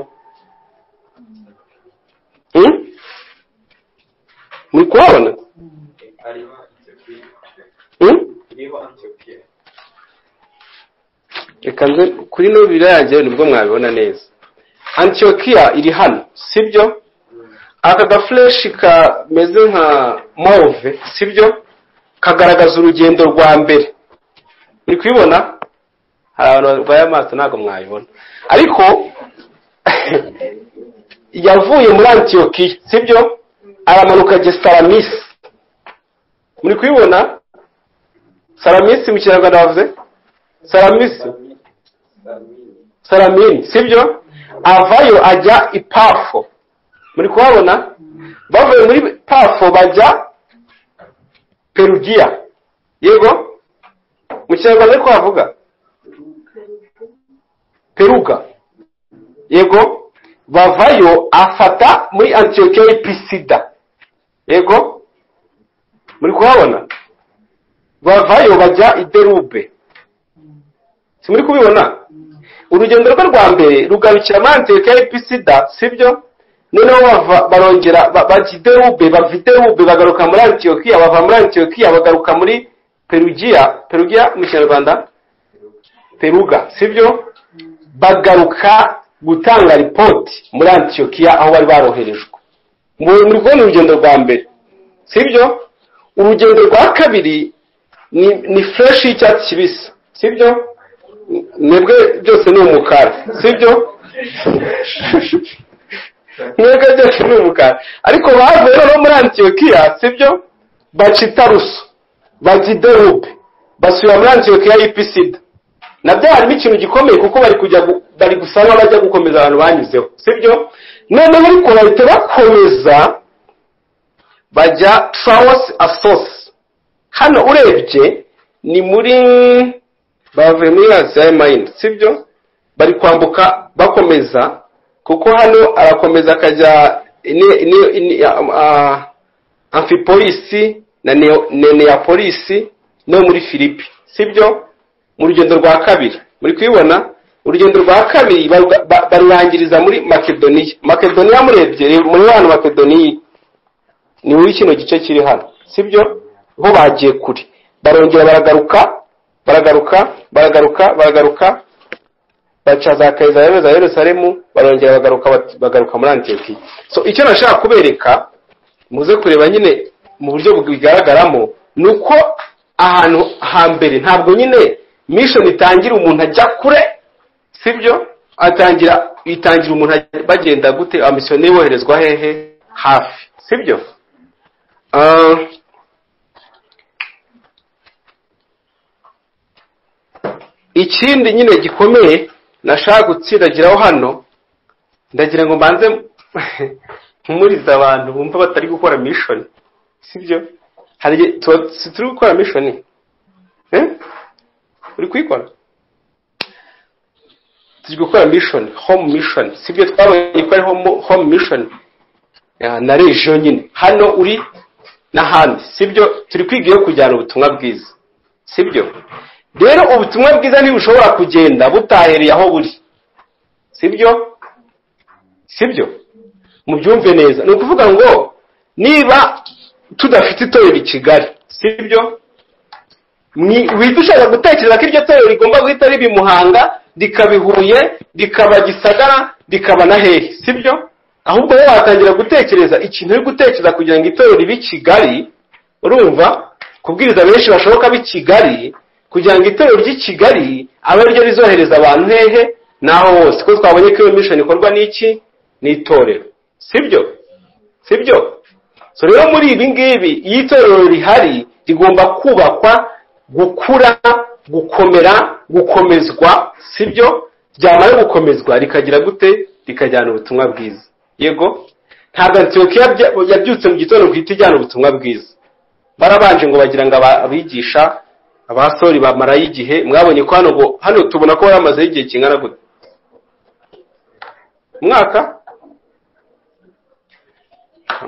muri kuhabona reka nze kuri no birarangiye nibwo mwabibona neza antiyokiya iri hano sibyo aka gafureshi kameze nka move sibyo kagaragaza urugendo rwa mbere muri kubibona hari abantu barwaye amaso ntabwo mwabibona ariko yavuye muri antiyokiya sibyo aramanuka ajya saramisi muri kubibona saramisi mu kinyarwanda bavuze saramisi saramini sibyo avayo ajya i pafo muri kuhabona bavuye muri pafo bajya perugiya yego mu kinyarwanda ariko havuga peruga yego bavayo afata muri antiyokiya y'i pisida yego muri kuhabona bavayo bajya i derube si muri kubibona urugendo rwe rwa mbere rugarukira muri antiyokiya y'i pisida sibyo noneho barongera bajya i derube bava i derube bagaruka muri antiyokiya bava muri antiyokiya bagaruka muri perugiya perugiya mu kinyarwanda peruga sibyo bagaruka gutanga ripoti muri antiyokiya aho bari baroherejwe muri kubona urugendo rwa mbere sibyo urugendo rwa kabiri ni fureshi y'icyatsi kibisi sibyo mwebwe byose ni umukara sibyo mwebwe byose ni umukara ariko bavuye noneho muri antiyokiya sibyo baca itaruso baca iderobe basubira muri antiyokiya y'ipisida nabyo harimo ikintu gikomeye kuko bari kujya bari gusa n'abajya gukomeza abantu banyuzeho sibyo noneho ariko bahita bakomeza bajya trawusi asosi hano urebye ni muri bavuye muri aziya mayini sibyo bari kwambuka bakomeza kuko hano arakomeza akajya amfipolisi na neyapolisi no muri filipi sibyo mu rugendo rwa kabiri muri kubibona urugendo rwa kabiri baruga- ba- barurangiriza muri makedoniya makedoniya murebye reba muri hano makedoniya ni muri kino gice kiri hano sibyo bo bagiye kure barongera baragaruka baragaruka baragaruka baragaruka baca za kayizari za yerusalemu barongera bagaruka bat- bagaruka muri antiyokiya so icyo nashaka kubereka muze kureba nyine mu buryo bigaragaramo ni uko ahantu hambere ntabwo nyine mission itangira umuntu ajya kure sibyo atangira itangira umuntu ajya- bagenda gute abamisiyoneri boherezwa hehe hafi sibyo Ah, ikindi nyine gikomeye nashaka gutsindagiraho hano ndagira ngo mbanze mpumurize abantu bumva batari gukora mishoni sibyo hari igihe tuba si turi gukora mishoni Eh? uri kuyikora turi gukora mishoni home mishoni sibyo twabonye ko ari home- home mishoni na region nyine hano uri n'ahandi sibyo turi kwiga iyo kujyana ubutumwa bwiza sibyo rero ubutumwa bwiza ntibushobora kugenda butahereye aho buri sibyo sibyo mubyumve neza ni ukuvuga ngo niba tudafite itorero i kigali sibyo Mwi- wita ushaka gutekereza ko iryo torero rigomba guhita riba i muhanga rikaba i huye rikaba gisagara rikaba na hehe sibyo ahubwo wowe watangira gutekereza ikintu uri gutekereza kugira ngo itorero ribe i kigali urumva kubwiriza benshi bashoboka b'i kigali kugira ngo itorero ry'i kigali abe ryo rizohereza abantu hehe n'aho hose kuko twabonye ko iyo mission ikorwa n'iki n'itorero sibyo sibyo so rero muri ibi ngibi iyo itorero rihari rigomba kubakwa gukura gukomera gukomezwa sibyo ryamara gukomezwa rikagira gute rikajyana ubutumwa bwiza yego ntabwo antiyokiya bya- yabyutse mu gitondo guhita ijyana ubutumwa bwiza barabanje ngo bagira ngo aba- abigisha abasori bamarayo igihe mwabonye ko hano ngo- hano tubona ko baramazeho igihe kingana gute umwaka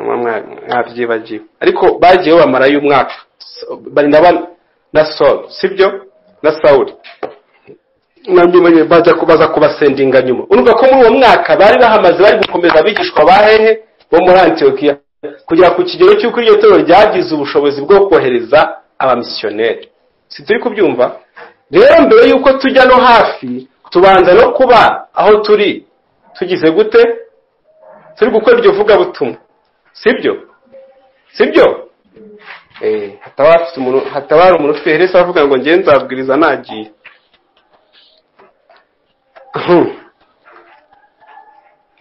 Mwa- mwa- mwabyibagiwe ariko bagiye bamarayo umwaka So, barinda ba- na soro sibyo na sawuri nanyuma baza kubaza kubasendinga nyuma urumva ko muri uwo mwaka bari bahamaze bari gukomeza abigishwa ba hehe bo muri antiyokiya kugera ku kigero cy'uko iryo torero ryagize ubushobozi bwo kohereza abamisiyoneri si turi kubyumva rero mbere y'uko tujya no hafi tubanza no kuba aho turi tugize gute turi gukora iryo vugabutumwa sibyo sibyo Eh, hataba hafite umuntu- hataba hari umuntu ufite heresi avuga ngo ngewe nzabwiriza nagiye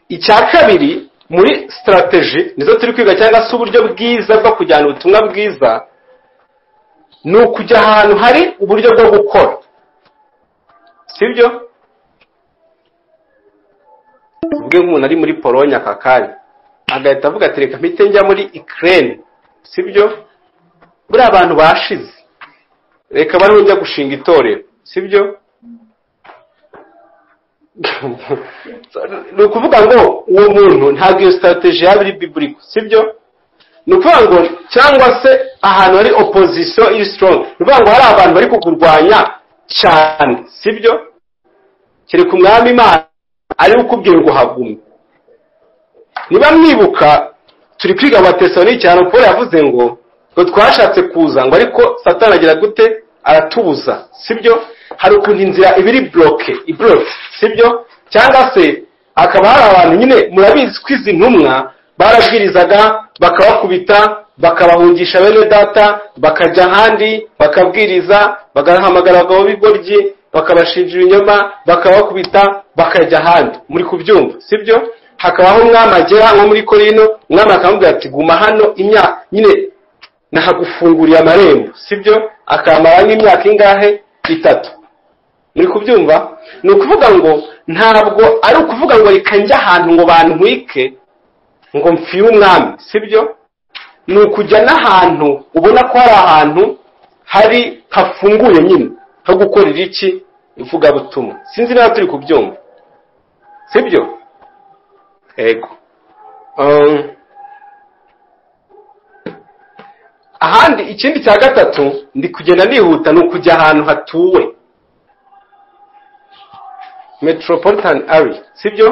icya kabiri muri sitarateji nizo turi kwiga cyangwa se uburyo bwiza bwo kujyana ubutumwa bwiza ni ukujya ahantu hari uburyo bwo gukora sibyo ubwe nk'umuntu ari muri polonye aka kanya agahita avuga ati reka mpite njya muri ikirere sibyo buriya abantu bashize reka bariho njya gushinga itorero sibyo ni ukuvuga ngo uwo muntu ntabwo iyo sitarateji yaba iri biburiko sibyo ni ukuvuga ngo cyangwa se ahantu hari opozisiyo iri sitorongi ni ukuvuga ngo hari abantu bari kukurwanya cyane sibyo kereka umwami imana ari ukubwira ngo hagume niba mwibuka turi kwiga abatesalonike cyane paul yavuze ngo ngo twashatse kuza ngo ariko satani agira gute aratubuza sibyo hari ukuntu inzira iba iri bloke ibloke sibyo cyangwa se hakaba hari abantu nyine murabizi ko izi ntumwa barabwirizaga bakabakubita bakabahungisha bene data bakajya ahandi bakabwiriza bagahamagara abagabo b'igoryi bakabashinja ibinyoma bakabakubita bakajya ahandi muri kubyumva sibyo hakabaho umwami agera nko muri korino umwami akamubwira ati guma hano imyaka nyine nahagufunguriye amarembo sibyo akamara nk'imyaka ingahe itatu muri kubyumva ni ukuvuga ngo ntabwo ari ukuvuga ngo reka njye ahantu ngo bantwike ngo mfire umwami sibyo ni ukujya n'ahantu ubona ko hari ahantu hari hafunguye nyine ho gukorera iki ivugabutumwa sinzi niba turi kubyumva sibyo ego Um, ahandi ikindi cya gatatu ndi kugenda nihuta ni ukujya ahantu hatuwe metropolitan area sibyo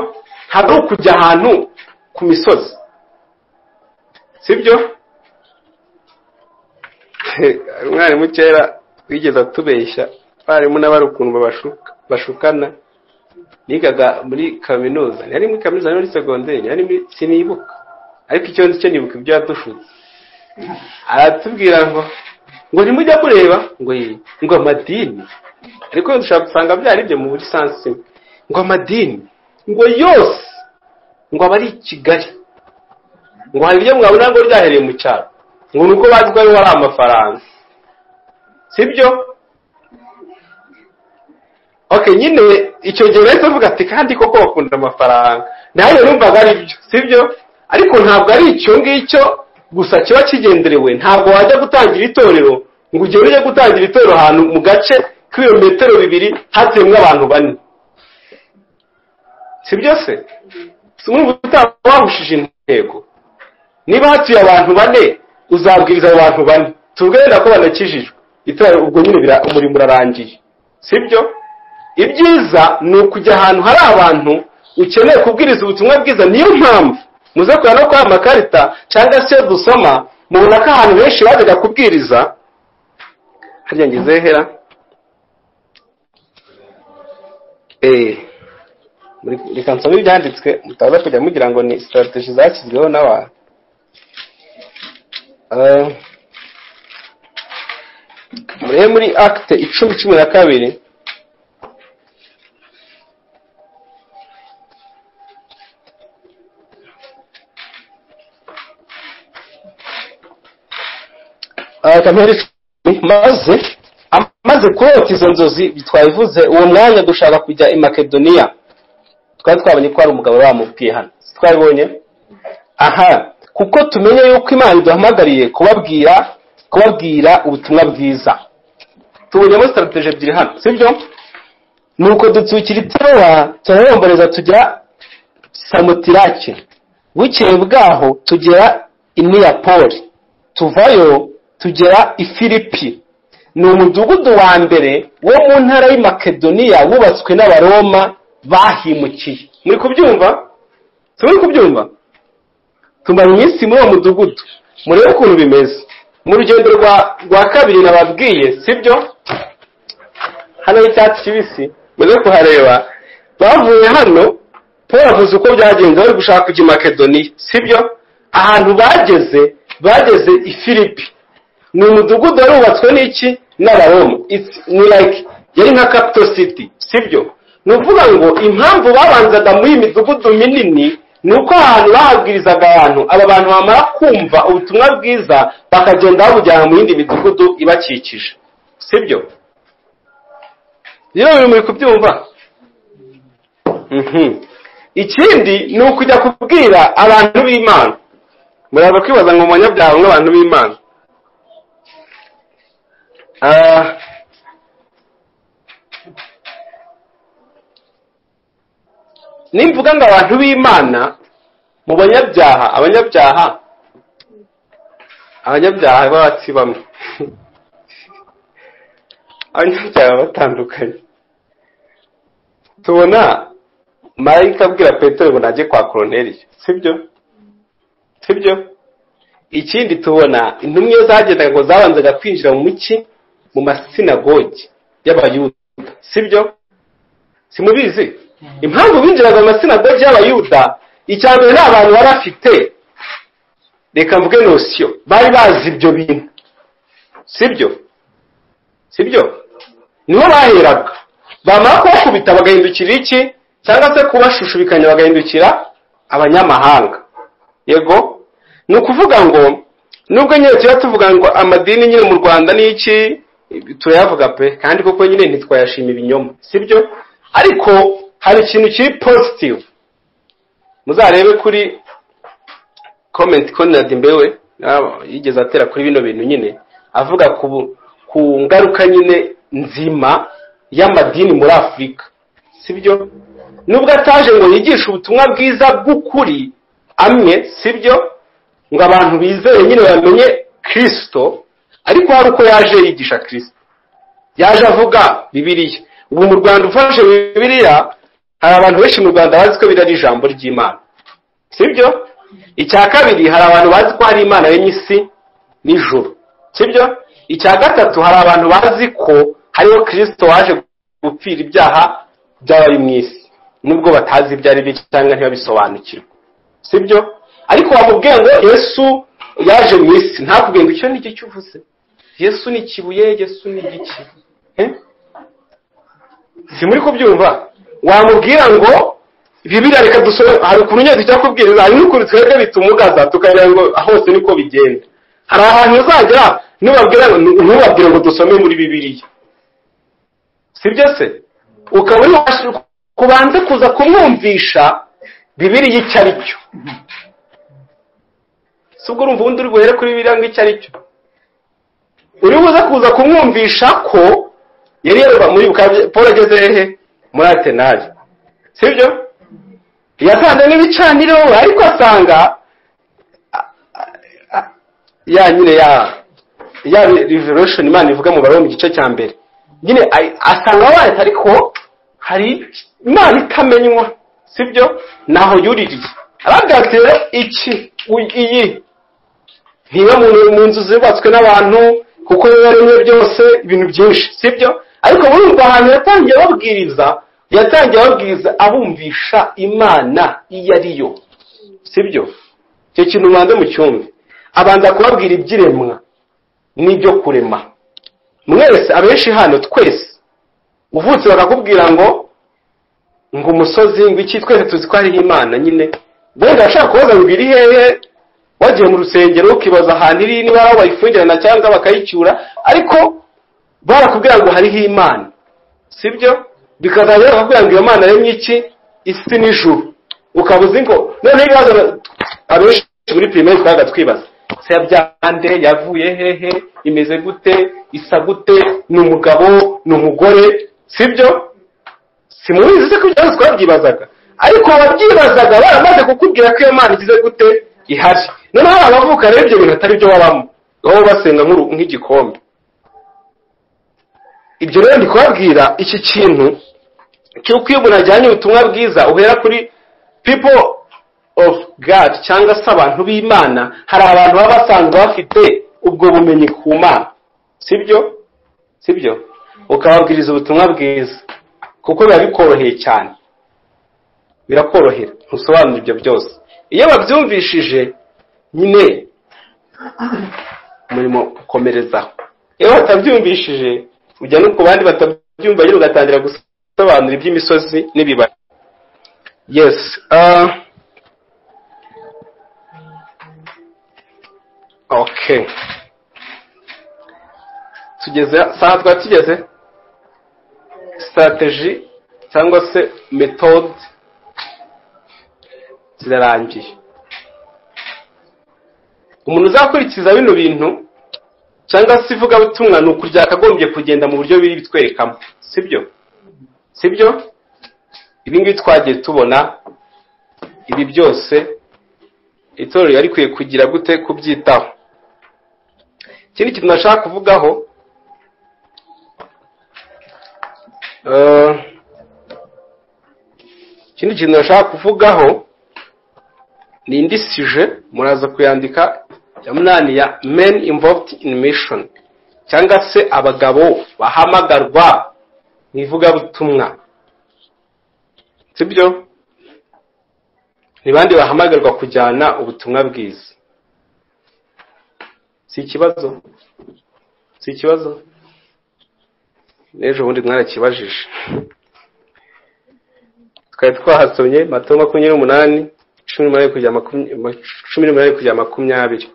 ntabwo ari ukujya ahantu ku misozi sibyo umwarimu kera wigeze atubeshya abarimu n'abari ukuntu bashukana nigaga muri kaminuza ntiyari muri kaminuza ni muri segonderi ntiyari muri sinibuka ariko icyo nzi cyo nibuka ibyo yadushutse aratubwira ngo ngo ntimujya mureba ngo iyi ngo amadini ariko dushobora gusanga byari ibyo mu buri sansi ngo amadini ngo yose ngo aba ari i kigali ngo hari ibyo mwabona ngo ryahereye mu cyaro ngo ni uko bazi ko ariho hari amafaranga sibyo ok nyine icyo gihe bahise bavuga ati kandi koko bakunda amafaranga nayo numvaga ari byo sibyo ariko ntabwo ari icyo ngicyo gusa kiba kigenderewe ntabwo wajya gutangira itorero ngo ugere ujye gutangira itorero ahantu mu gace k'ibirometero bibiri hatuyemo abantu bane sibyo se si umwumva utaba wahushije intego niba hatuye abantu bane uzabwiriza abo bantu bane tubwenda ko banakijijwe itorero ubwo nyine umurimo urarangiye sibyo ibyiza ni ukujya ahantu hari abantu ukeneye kubwiriza ubutumwa bwiza niyo mpamvu muze kureba no kuri aya makarita cyangwa se dusoma mubona ko ahantu henshi bajyaga kubwiriza harya ngizehera reka nsome ibyanditswe mutaza kujya mugira ngo ni sitarategi zashyizweho n'abantu murebe muri akite icumi cumi na kabiri maze amaze kurota izo nzozi twabivuze uwo mwanya dushaka kujya i makedoniya twari twabonye ko hari umugabo bamubwiye hano twabibonye aha kuko tumenye yuko imana iduhamagariye kubabwira kubabwira ubutumwa bwiza tubonyemo sitarategi ebyiri hano sibyo ni uko dutsukira iterowa turaromboreza tujya samutirake bukeye bwaho tugera i niyapoli tuvayo tugera i filipi ni umudugudu wa mbere wo mu ntara y'i makedoniya wubatswe n'abaroma bahimukiye muri kubyumva turi kubyumva tumara iminsi muri uwo mudugudu murebe ukuntu bimeze mu rugendo rwa kabiri nababwiye sibyo hano y'icyatsi kibisi muze kuhareba bavuye hano paul avuze uko byagenze bari gushaka kujya i makedoniya sibyo ahantu bageze bageze i filipi ni umudugudu warubatswe n'iki n'abaroma ni like yari nka capital city sibyo ni ukuvuga ngo impamvu babanzaga muri iyi midugudu minini ni uko ahantu bahabwirizaga abantu aba bantu bamara kumva ubutumwa bwiza bakagenda babujyana mu yindi midugudu ibakikije sibyo rero biri muri kubyumva ikindi ni ukujya kubwira abantu b'imana muraza kwibaza ngo mubanyabyaha nk'abantu b'imana nimvuga ngo abantu b'imana mu banyabyaha abanyabyaha abanyabyaha batsi bamwe abanyabyaha batandukanye tubona marayika abwira petero ngo najye kwa koroneriya sibyo sibyo ikindi tubona intumwa iyo zagendaga ngo zabanzaga kwinjira mu muki mu masinagogi y'abayuda sibyo simubizi impamvu binjiraga mu masinagogi y'abayuda icya mbere nta bantu bari afite reka mvuge nosiyo bari bazi ibyo bintu sibyo sibyo niho baheraga bamara kubakubita bagahindukira iki cyangwa se kubashushubikanya bagahindukira abanyamahanga yego ni ukuvuga ngo nubwo nyine tujya tuvuga ngo amadini nyine mu rwanda ni iki turayavuga pe kandi koko nyine ntitwayashima ibinyoma sibyo ariko hari ikintu kiri positive muzarebe kuri komenti konrad mbewe yigeze atera kuri bino bintu nyine avuga ku ngaruka nyine nzima y'amadini muri afurika sibyo nubwo ataje ngo yigishe ubutumwa bwiza bw'ukuri amwe sibyo ngo abantu bizere nyine bamenye kirisito ariko hari uko yaje yigisha kirisito yaje avuga bibiriya ubu mu rwanda ufashe bibiriya hari abantu benshi mu rwanda bazi ko biriya ari ijambo ry'imana sibyo icya kabiri hari abantu bazi ko hari imana yemye isi n'ijuru sibyo icya gatatu hari abantu bazi ko hariho kirisito waje gupfira ibyaha by'abari mu isi nubwo batazi ibyo ari byo cyangwa ntibabisobanukirwe sibyo ariko wamubwiye ngo yesu yaje mu isi ntakubwiye ngo icyo ni cyo uvuze yesu ni ikibuye yesu ni igiki si muri kubyumva wamubwira ngo bibiriya reka dusore hari ukuntu nyine tujya kubwiriza hari n'ukuntu twebwe bitumugaza tukagira ngo hose niko bigenda hari ahantu uzagera ntubabwire ngo dusome muri bibiriya si byo se ukaba uri kubanza kuza kumwumvisha bibiriya icyo ari cyo si ubwo urumva ubundi uri buhere kuri bibiriya ngo icyo ari cyo uri buze kuza kumwumvisha ko yari yaroba muri paul ageze hehe muri atenari si byo yasanze n'ibicaniro ariko asanga ya nyine ya ya revolution imana ivuga mu barabo mu gice cya mbere nyine asanga wareta ariko hari imana itamenywa si byo naho yuririye arabwira rero iki iyi ntiba mu nzu zubatswe n'abantu kuko biba rimwe byose ibintu byinshi si byo ariko muri urwo hantu yatangiye ababwiriza yatangiye ababwiriza abumvisha imana iyo ari yo si byo icyo kintu ubanza mu cyumba abanza kubabwira iby'iremwa n'ibyo kurema mwese abenshi hano twese uvutse bakakubwira ngo ngo umusozi ngo iki twese tuzi ko hariho imana nyine wenda ashaka kubaza ngo iri hehe wagiye mu rusengero ukibaza ahantu iri niba aho bayifungirana cyangwa bakayicyura ariko barakubwira ngo hariho imana si byo bikazajya bakakubwira ngo iyo mana yemye iki isi n'ijuru ukaba uzi ngo noneho ibibazo abenshi muri pirimeri twabaga twibaza se yabyande yavuye hehe imeze gute isa gute ni umugabo ni umugore si byo si mubizi se ko ibyo twabyibazaga ariko ababyibazaga baramaze kukubwira ko iyo mana igize gute ihari noneho abavuka rero ibyo bintu atari byo babamo baba basenga nk'igikombe ibyo rero ndi kubabwira iki kintu cy'uko iyo umuntu ajyanye ubutumwa bwiza uhera kuri people of god cyangwa se abantu b'imana hari abantu baba basanzwe bafite ubwo bumenyi ku mana si byo si byo ukababwiriza ubutumwa bwiza kuko biba bikoroheye cyane birakorohera ntusobanura ibyo byose iyo babyumvishije nyine umurimo ukomerezaho iyo batabyumvishije ujya no ku bandi batabyumva nyine ugatangira gusobanura iby'imisozi n'ibibaya yesi oke tugeze saa twari tugeze sitarateji cyangwa se metode zirarangiye umuntu uzakurikiza bino bintu cyangwa se ivugabutumwa ni uku ryakagombye kugenda mu buryo biri bitwerekamo sibyo sibyo ibi ngibi twagiye tubona ibi byose itorero yari rikwiye kugira gute kubyitaho ikindi kintu nashaka kuvugaho ikindi kintu nashaka kuvugaho ni indi sije muraza kuyandika ya munani ya men involved in mission cyangwa se abagabo bahamagarwa mu ivugabutumwa sibyo ni bandi bahamagarwa kujyana ubutumwa bwiza si ikibazo si ikibazo n'ejo bundi mwarakibajije twari twahasomye mato makumyabiri n'umunani cumi n'umunani kugera makumyabiri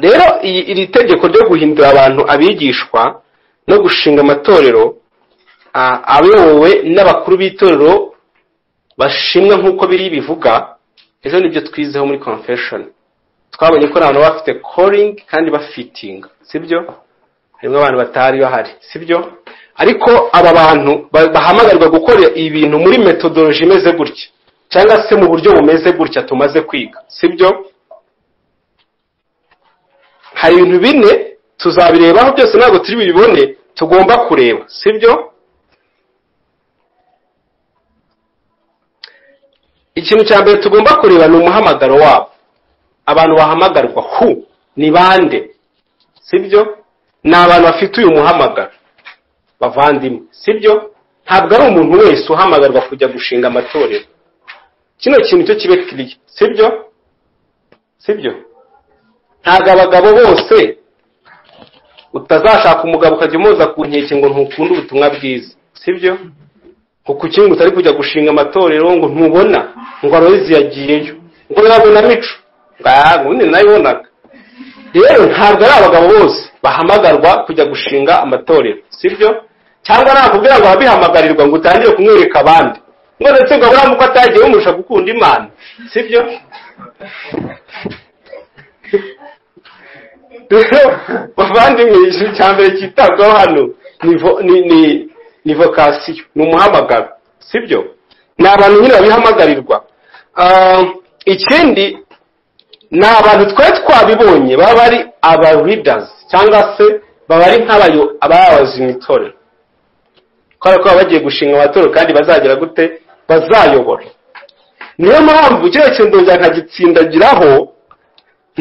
rero iri tegeko ryo guhindura abantu abigishwa no gushinga amatorero ayobowe n'abakuru b'itorero bashimwa nk'uko biri bivuga ejo nibyo twizeho muri confession twabonye ko abantu bafite calling kandi bafitinga sibyo harimo abantu batari bahari sibyo ariko aba bantu bahamagarwa gukora ibintu muri metodoloji imeze gutya cyangwa se mu buryo bumeze gutya tumaze kwiga sibyo hari ibintu bine tuzabirebaho byose ntabwo turi bibone tugomba kureba sibyo ikintu cya mbere tugomba kureba ni umuhamagaro wabo abantu bahamagarwa hu ni bande sibyo ni abantu bafite uyu muhamagaro bavandimwe sibyo ntabwo ari umuntu wese uhamagarwa kujya gushinga amatorero kino kintu cyo kibe kiriya sibyo sibyo ntabwo abagabo bose utazashaka umugabo ukajya umuza ku nkeke ngo ntukunda ubutumwa bwiza sibyo ngo ku kintu utari kujya gushinga amatorero ngo ntubona ngo arozi yagiyeyo ngo yabona mico ngo ubundi nayibonaga rero ntabwo ari abagabo bose bahamagarwa kujya gushinga amatorero sibyo cyangwa nakubwira ngo ababihamagarirwa ngo utangire kumwereka abandi ngo ndetse ngo aburamu ko atagiye bumurusha gukunda imana sibyo rero bavandimwe ikintu cya mbere cyitabwaho hano ni ni vokasiyo ni umuhamagaro sibyo ni abantu nyine babihamagarwa ikindi ni abantu twari twabibonye baba ari abaridazi cyangwa se baba ari nk'abayobozi mu itorero kubera ko baba bagiye gushinga amatorero kandi bazagera gute bazayobora niyo mpamvu kino kintu ndongera nkagitsindagiraho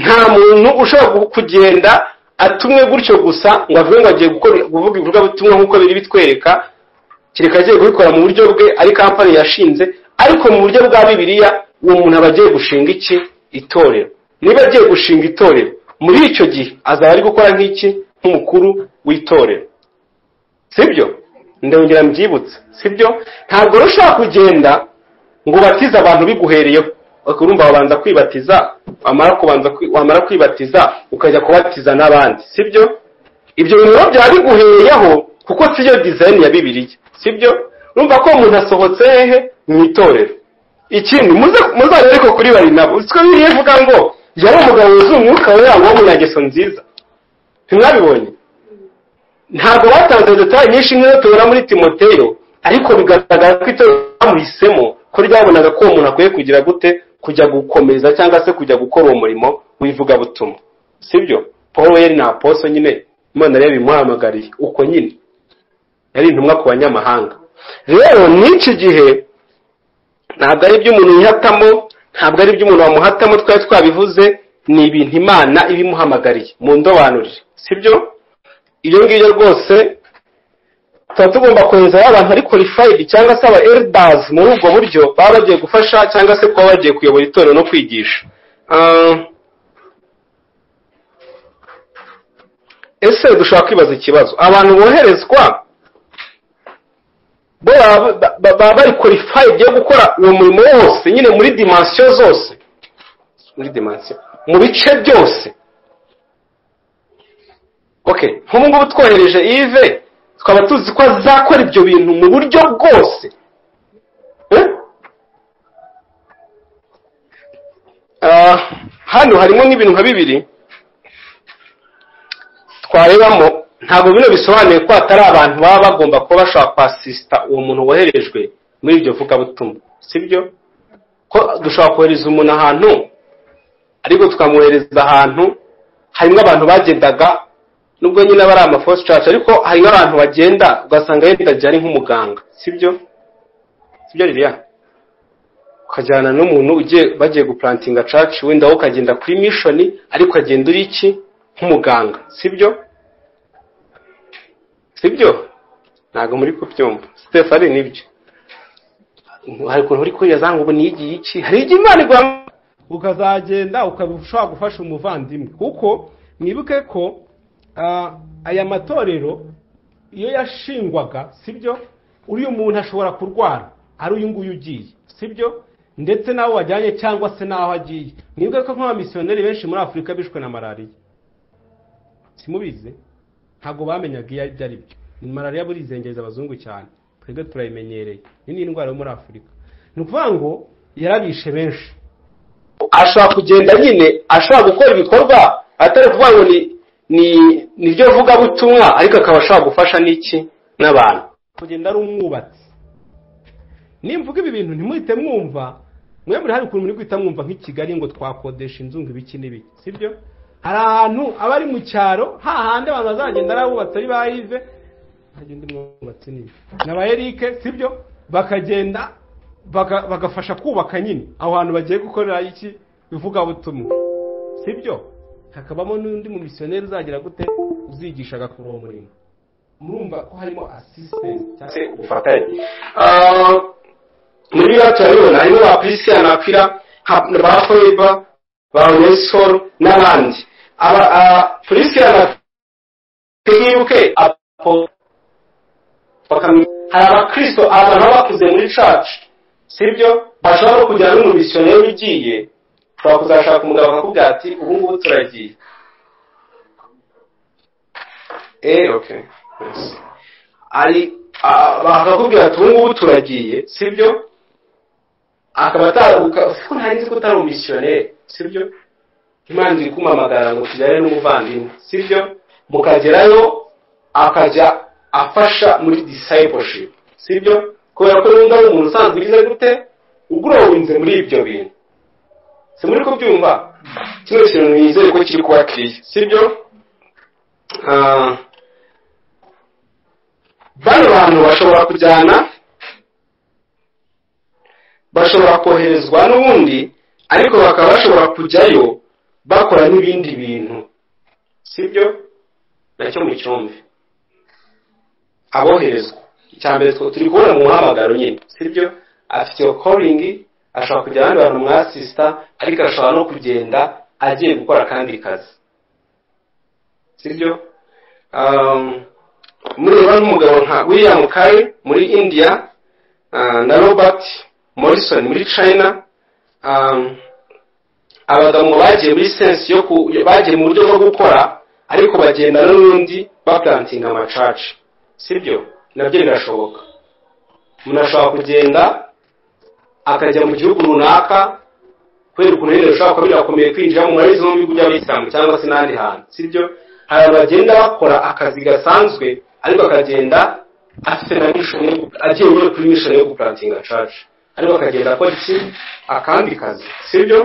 nta muntu ushobora kugenda atumwe gutyo gusa ngo avuge ngo agiye kuvuga ibikorwa bitumwa nk'uko biri bitwereka kereka agiye kubikora mu buryo bwe ari kampani yashinze ariko mu buryo bwa bibiliya uwo muntu aba agiye gushinga iki itorero niba agiye gushinga itorero muri icyo gihe azaba ari gukora nk'iki nk'umukuru w'itorero sibyo ndongera mbyibutse sibyo ntabwo ushobora kugenda ngo batize abantu biguhereyeho urumva wabanza kwibatiza wamara kwibatiza ukajya kubatiza n'abandi sibyo ibyo bintu rero byaba biguheyeho kuko siyo dizayini ya bibiriya sibyo urumva ko umuntu asohotse hehe mu itorero ikindi muzajya ariko kuri bari nabo uziko biriya ivuga ngo yari umugabo wuzuye umwuka wera ngo wo mu nyageso nziza ntimwabibonye ntabwo batanze detaye nyinshi nk'iyo tubona muri timoteyo ariko bigaragara ko itorero bamuhisemo ko ryabonaga ko uwo muntu akwiye kugira gute kujya gukomeza cyangwa se kujya gukora uwo murimo w'ivugabutumwa sibyo paul yari ni aposo nyine imana rero imuhamagariye uko nyine yari intumwa ku banyamahanga rero n'iki gihe ntabwo ari iby'umuntu yihatamo ntabwo ari iby'umuntu wamuhatamo twari twabivuze ni ibintu imana ibimuhamagariye mu ndobanurire sibyo iyo ngiyo rwose tuba tugomba kohereza abantu ari qualified cyangwa se aba eldazi muri ubwo buryo baba bagiye gufasha cyangwa se kuba bagiye kuyobora itorero no kwigisha ese dushobora kwibaza ikibazo abantu boherezwa bo baba bari qualified yo gukora uwo murimo wose nyine muri dimansiyo zose muri dimansiyo mu bice byose nk'ubu ngubu twohereje ive tukaba tuzi ko azakora ibyo bintu mu buryo bwose hano harimo nk'ibintu nka bibiri twarebamo ntabwo bino bisobanuye ko atari abantu baba bagomba kuba bashobora kwasisita uwo muntu woherejwe muri ibyo vugabutumwa sibyo ko dushobora kohereza umuntu ahantu ariko tukamwohereza ahantu harimo abantu bagendaga nubwo nyine aba ari amafosi caca ariko hari n'abantu bagenda ugasanga yenda agiye ari nk'umuganga sibyo sibyo ririya ukajyana n'umuntu ugiye bagiye gupurantinga caca wenda wowe ukagenda kuri mishoni ariko ukagenda uri iki nk'umuganga sibyo sibyo ntabwo muri kubyumva sitefa ari nibyo hari ukuntu uri kurira ngo ubu nigiye iki hari igihe imana igwa ukazagenda ukaba ushobora gufasha umuvandimwe kuko mwibuke ko aya matorero iyo yashingwaga sibyo uriya muntu ashobora kurwara ari uyu nguyu ugiye sibyo ndetse n'aho wajyanye cyangwa se n'aho agiye mwebwe ko nk'abamisiyoneri benshi muri afurika bishwe na malariya simubizi ntabwo bamenyaga iyo ari byo ni malariya burizengereza abazungu cyane twebwe turayimenyereye iyi ni indwara yo muri afurika ni ukuvuga ngo yarabishe benshi ashobora kugenda nyine ashobora gukora ibikorwa atari ukuvuga ngo ni ni niryo vugabutumwa ariko akaba ashobora gufasha n'iki n'abantu kugenda ari umwubatsi nimvuga ibi bintu ntimuhite mwumva mwe muri hari ukuntu muri guhita mwumva nk'i kigali ngo twakodesha inzu ngo ibiki n'ibiki sibyo hari ahantu aba ari mu cyaro hahandi abantu bazagenda ari abubatsi ari ba ive nagenda umwubatsi niba na ba erike sibyo bakagenda baga- bagafasha kubaka nyine aho hantu bagiye gukorera iki ivugabutumwa si byo hakabamo n'undi mu misiyoneri uzagira gute uzigisha agakora uwo murimo murumva ko harimo asisitenti cyangwa se ubufatanye muri biriya turabibona harimo ba christian apira ba forever ba unesol n'abandi aba christian twibuke apo bakamenya hari abakristo abantu baba bakuze muri church sibyo bashobora no kujyana n'umumisiyoneri ugiye ushobora kuzashaka umugabo akakubwira ati ubu ngubu turagiye eh okay yes ari ah, bakakubwira ati ubu ngubu turagiye sibyo akaba ataruka ko nari nzi ko utari umisiyoneri sibyo imana iri kumamagara ngo tujyane n'umuvandimwe sibyo mukagerayo akajya afasha muri discipleship sibyo kubera ko n'undi ari umuntu usanzwe ugize gute ugurowinze muri ibyo bintu si muri kubyumva kimwe kintu nizeye ko kiri kuba kiriya sibyo Ah, bano bantu bashobora kujyana bashobora koherezwa n'ubundi ariko bakaba bashobora kujyayo bakora n'ibindi bintu sibyo nacyo mu cyumba aboherezwa icya mbere twe turi kubona mu muhamagaro nyine sibyo afite iyo koringi ashobora kujya abandi bantu mwasisita ariko ashobora no kugenda agiye gukora akandi kazi sibyo Um, mureba n'umugabo nka william kari muri india ah, na robert morrison muri china um, abagabo bagiye muri sensi yo ku- bagiye mu buryo bwo gukora ariko bagenda n'ubundi bapulantinga amacaca sibyo nabyo birashoboka umuntu ashobora kugenda akajya mu gihugu runaka kubera ukuntu nyine bishobora kuba birakomeye kwinjira mu marezi no mu bihugu by'abayisilamu cyangwa se n'ahandi hantu sibyo hari abantu bagenda bakora akazi gasanzwe ariko akagenda afite na mission yo- agiye nyine kuri mission yo gupulantinga church ariko akagenda akora iki akandi kazi sibyo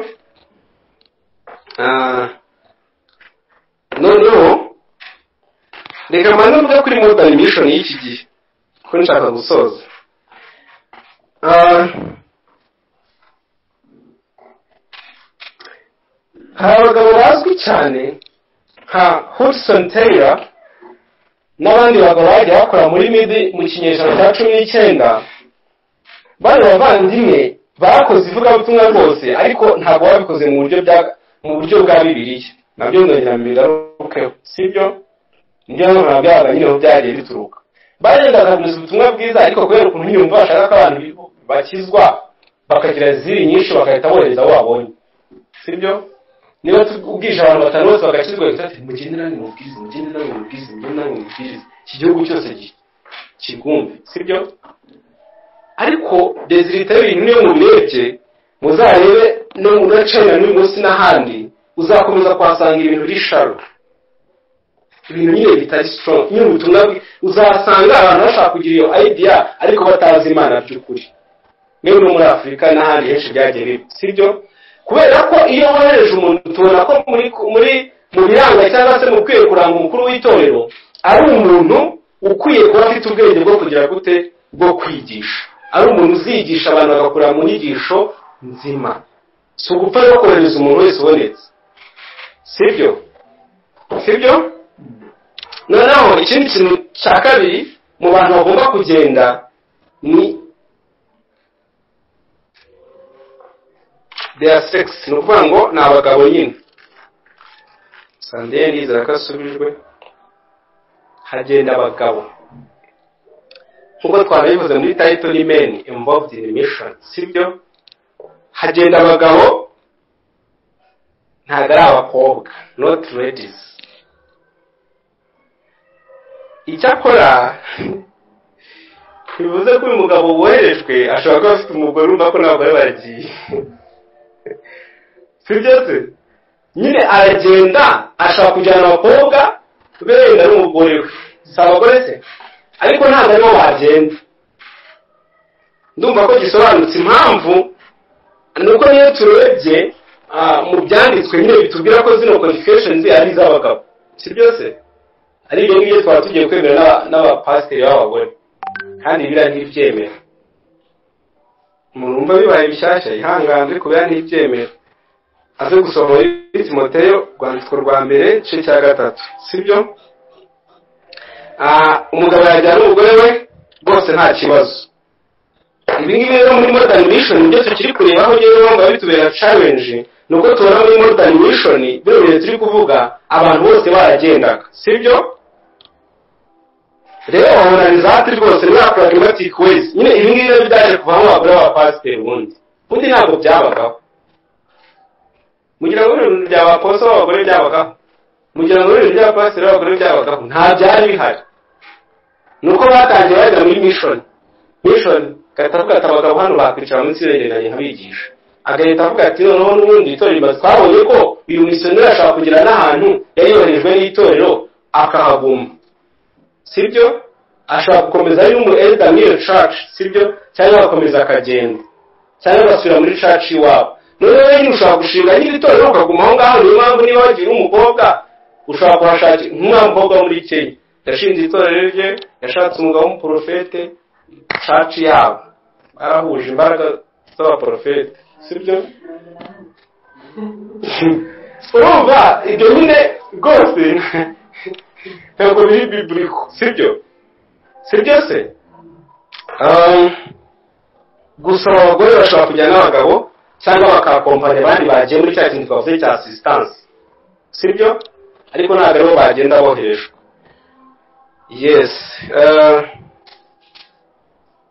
Ah, noneho reka mbanze mvuge kuri modern mission y'iki gihe ko nshaka gusoza Ah, hari abagabo bazwi cyane nka hudson taylor n'abandi bagabo bagiye bakora muri midi mu kinyejana cya cumi n'icyenda bari bavandimwe bakoze ivugabutumwa rwose ariko ntabwo babikoze mu buryo bya mu buryo bwa bibiliya nabyo ndongera mbigarukeho sibyo nibyo ntabwo nabyabaga nyine aho byagiye bituruka bagendaga gukomeza ubutumwa bwiza ariko kubera ukuntu nyine umva bashaka ko abantu bakizwa bakagira ziri nyinshi bagahita bohereza abo babonye sibyo niba tu- ubwije abantu batanu bose bagakizwa gusa ati mugende nange mubwirize mugende nange mubwirize mugende nange mubwirize iki gihugu cyose gi- kigumve sibyo ariko desirita y'ibintu niyo mubirebye muzarebe no muri china n'uyu munsi n'ahandi uzakomeza kuhasanga ibintu risharo ibintu nyine bitari strong nyine ubutumwa bwi- uzasanga abantu bashaka kugira iyo idea ariko batazi imana by'ukuri niba no muri afurika n'ahandi henshi byagiye biba sibyo kubera ko iyo wohereje umuntu tubona ko muri muri mu biranga cyangwa se mu bikwiye kuranga umukuru w'itorero ari umuntu ukwiye kuba afite ubwenge bwo kugira gute bwo kwigisha ari umuntu uzigisha abantu bagakura mu nyigisho nzima si ugupfa rero kohereza umuntu wese ubonetse sibyo sibyo noneho ikindi kintu cya kabiri mu bantu bagomba kugenda ni their sex ni ukuvuga ngo ni abagabo nyine sandeye nizera ko asubijwe hagenda abagabo nk'uko twanabivuze muri tayito ni meni involved in mission sibyo hagenda abagabo ntabwo ari abakobwa not ladies icyakora bivuze ko uyu mugabo woherejwe ashobora kuba afite umugore urumva ko n'abagore baragiye si byo se nyine aragenda ashaka kujyana abakobwa benda n'umugore we si abagore se ariko ntabwo aribo bagenda ndumva ko gisobanutse impamvu ni uko niyo turebye ah, mu byanditswe nyine bitubwira ko zino qualifications ari iz'abagabo si byo se ari ibyo ngibyo twaba tugiye kwemera n'aba- n'abapasiteri b'abagore kandi biriya ntibyemera murumva bibaye bishyashya ihangane kubera ntibyemera aze gusoma muri timoteyo rwandiko rwa mbere igice cya gatatu sibyo umugabo yajyana n'umugore we rwose nta kibazo ibi ngibi rero muri modani mishoni nibyo tukiri kureba aho ugeze wumva bitubera carenji ni uko tubona muri modani mishoni bino bintu turi kuvuga abantu bose baragendaga sibyo rero wabonanizate rwose muri apuragimatike wezi nyine ibi ngibi rero byaje kuvamo abagore b'abapasiteri ubundi ubundi ntabwo byabagaho mugira ngo bino bintu by'abaposo b'abagore byabagaho mugira ngo bino bintu by'abapasiteri b'abagore byabagaho nta byari bihari ni uko batangiye bajya muri mishoni mishoni agahita avuga ati abagabo hano bakwicara munsi y'irengero nkabigisha agahita avuga ati noneho n'ubundi itorero rimaze twabonye ko uyu misiyoneri ashobora kugera n'ahantu yayoherejwe n'itorero akahaguma sibyo ashobora gukomeza ari mu elda muri iyo caci sibyo cyangwa agakomeza akagenda cyangwa agasubira muri caci iwabo noneho rero ushobora gushinga nyiri torero ukaguma aho ngaho niyo mpamvu niba wagira umukobwa ushobora kuhashakira nk'umwana mukobwa wo muri kenya yashinze itorero rye yashatse umugabo w'umuporofete caci yabo barahuje imbaraga z'abaporofete sibyo urumva ibyo nyine rwose ntabwo biri biburiko sibyo sibyo se gusa abagore bashobora kujya n'abagabo cyangwa bakakompanya abandi bagiye muri cya kintu twavuze cya asisitansi sibyo ariko ntabwo aribo bagenda boherejwe yesi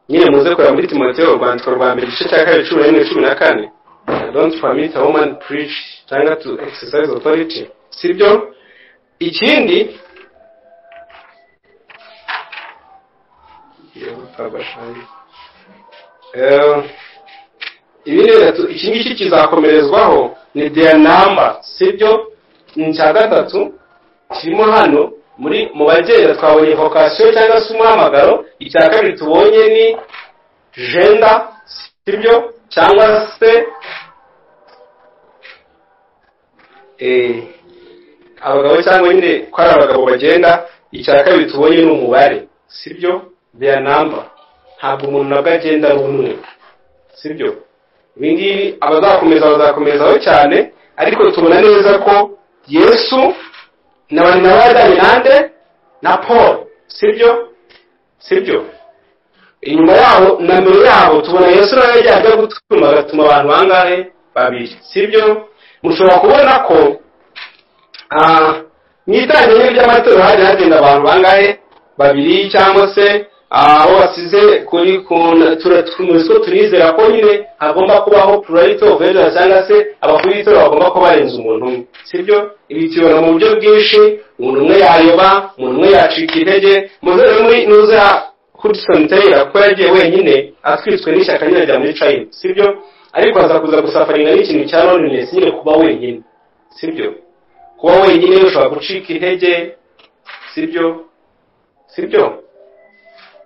nyine muze kureba muri timoteyo urwandiko rwa mbere igice cya kabiri cumi n'imwe cumi na kane don't permit a woman preach cyangwa to exercise authority sibyo ikindi ibi gatatu iki ngiki kizakomerezwaho ni deya namba sibyo ni icya gatatu kirimo hano muri mu bagenda twabonye vokasiyo cyangwa se umuhamagaro icya kabiri tubonye ni jenda sibyo cyangwa se abagabo cyangwa nyine ko ari abagabo bagenda icya kabiri tubonye ni umubare sibyo their number ntabwo umuntu nabwo agenda ari umwe sibyo ibi ngibi abazakomeza bazakomezaho cyane ariko tubona neza ko yesu na bari na badani nande na paul sibyo sibyo inyuma yaho na mbere yaho tubona yesu nawe yagiye ajya gutuma agatuma abantu bangahe babiri sibyo mushobora kubona ko mu itangiriro ry'amatora hajya hagenda abantu bangahe babiri cyangwa se aho basize kuri tuzi ko turizera ko nyine hagomba kubaho purayito vejera cyangwa se abakuru b'itora bagomba kuba barenze umuntu umwe sibyo ibi tubibona mu buryo bwinshi umuntu umwe yayoba umuntu umwe yacika intege muze muri nuza hudson taylor ko yagiye wenyine atwitswe n'ishyaka nyine rya muri china sibyo ariko aza kuza gusafaringa n'ikintu cya loneliness nyine kuba wenyine sibyo kuba wenyine ushobora gucika intege sibyo sibyo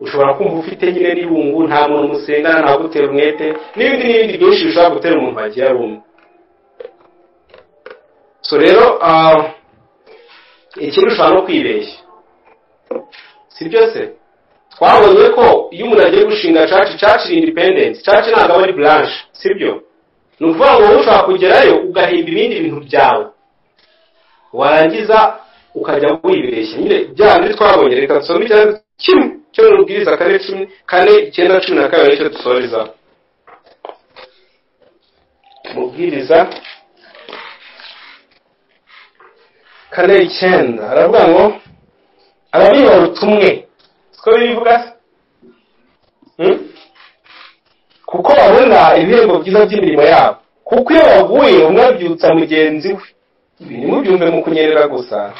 ushobora kumva ufite nyine n'ibungu nta muntu musengana ntabwo utera umwete n'ibindi n'ibindi byinshi bishobara gutera umuntu wagiye ari umwe so rero ikindi ushobora no kwibeshya si byo se twabonye ko iyo umuntu agiye gushinga caci caci ni independence caci ntabwo aba ari blanche si byo ni ukuvuga ngo wowe ushobora kugerayo ugahimba ibindi bintu byawe warangiza ukajya wibeshya nyine bya bindi twabonye reka dusome icyatsi kimwe cyo mu bwiriza kane cumi kane icyenda cumi na kabiri nicyo dusoreza mubwiriza kane icyenda aravuga ngo ababiba ubutumwe siko bibivuga kuko babona ibihembo byiza by'imirimo yabo kuko iyo baguye umwe abyutsa mugenzi we ibi ntimubyumve mu kunyerera gusa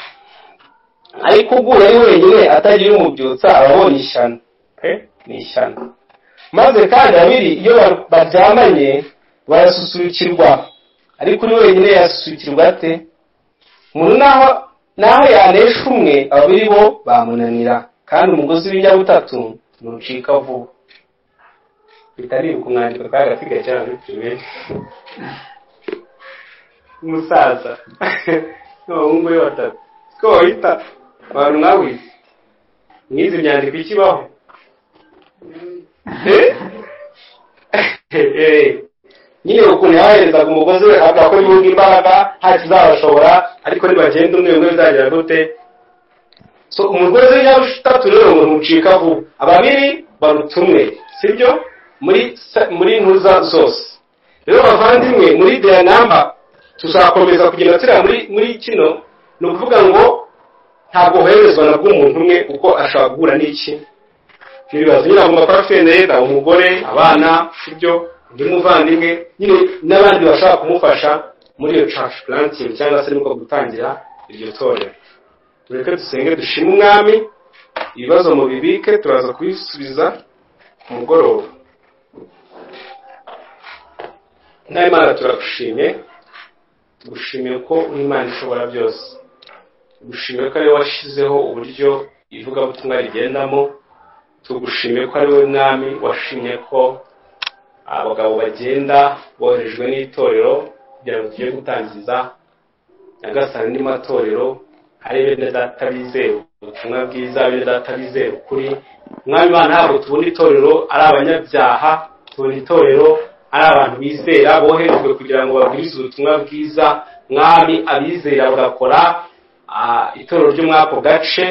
ariko uguye ari wenyine atagira umubyutsa aba abonye ishyano ni ishyano maze kandi abiri iyo baryamanye barasusurukirwa ariko uri wenyine yasusurukirwa ate umuntu naho naho yanesha umwe abiri bo bamunanira kandi umugozi w'inyabutatu ntucika vuba bitaribuka umwandiko kandi afite cyane umusaza n'abahungu be batatu ko bahita abantu nawe mwizi myandiko ikibaho nyine ukuntu yaherezaga umugozi we avuga ko yunga imbaraga nta kizabashobora ariko nibagenda umwe umwe bizagira gute so umugozi w'imyaka itatu rero umuntu ucika vuba ababiri baruta umwe sibyo muri sa- muri ntuza zose rero bavandimwe muri deya namba tuzakomeza kugenda turiya muri muri kino ni ukuvuga ngo ntabwo hoherezwa na bw'umuntu umwe kuko ashobora guhura n'iki ibibazo nyine agomba kuba afite umugore abana sibyo undi muvandimwe nyine n'abandi bashobora kumufasha muri iyo cash planting cyangwa se nibwo gutangira iryo torero tureke dusenge dushime umwami ibibazo mu bibike turaza kubisubiza ku mugoroba n'imana turagushimye tugushimiye ko n'imana ishobora byose tugushimiye ko ariwe washyizeho uburyo ivugabutumwa rigendamo tugushimiye ko ari wowe mwami washimye ko abagabo bagenda boherejwe n'itorero kugira ngo tujye gutangiza nyagasani n'imo matorero ari bene data bizewe ubutumwa bwiza bene data bizewe ukuri mwami imana ntabwo tubona itorero ari abanyabyaha tubona itorero ari abantu bizera boherejwe kugira ngo babwirize ubutumwa bwiza mwami abizera bagakora ah, itorero ryo muri ako gace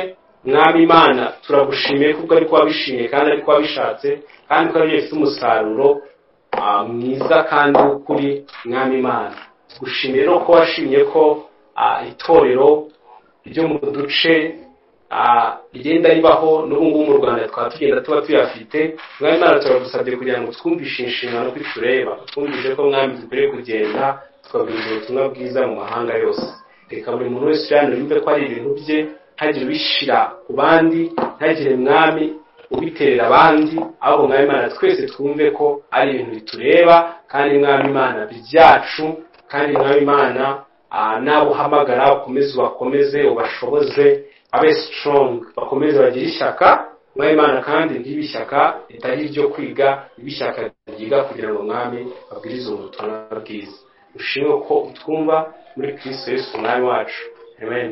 mwami imana turagushimiye kuko ariko wabishimiye kandi ariko wabishatse kandi ko aribyo bifite umusaruro ah, mwiza kandi w'ukuri mwami imana tugushimiye no ko washimye ko ah, itorero ryo mu duce ah, rigenda ribaho n'ubu ngubu mu rwanda twaba tugenda tuba tuyafite mwami imana turagusabye kugira ngo twumvishe inshingano ko itureba twumvishe ko mwami dukwiriye kugenda tukabwiriza ubutumwa bwiza mu mahanga yose reka buri muntu wese uyanura yumve ko ari ibintu bye ntagire ubishyira ku bandi ntagire mwami ubiterera abandi ahubwo mwami imana twese twumve ko ari ibintu bitureba kandi mwami imana byacu kandi mwami imana ah, n'abo uhamagara ukomeze ubakomeze ubashoboze abe sitorongi bakomeze bagire ishyaka mwami imana kandi ntibe ishyaka ritari iryo kwiga ribe ishyaka ryiga kugira ngo mwami babwirize ubutumwa bwiza ushimwe ko utwumva muri kristo yesu umwami wacu amen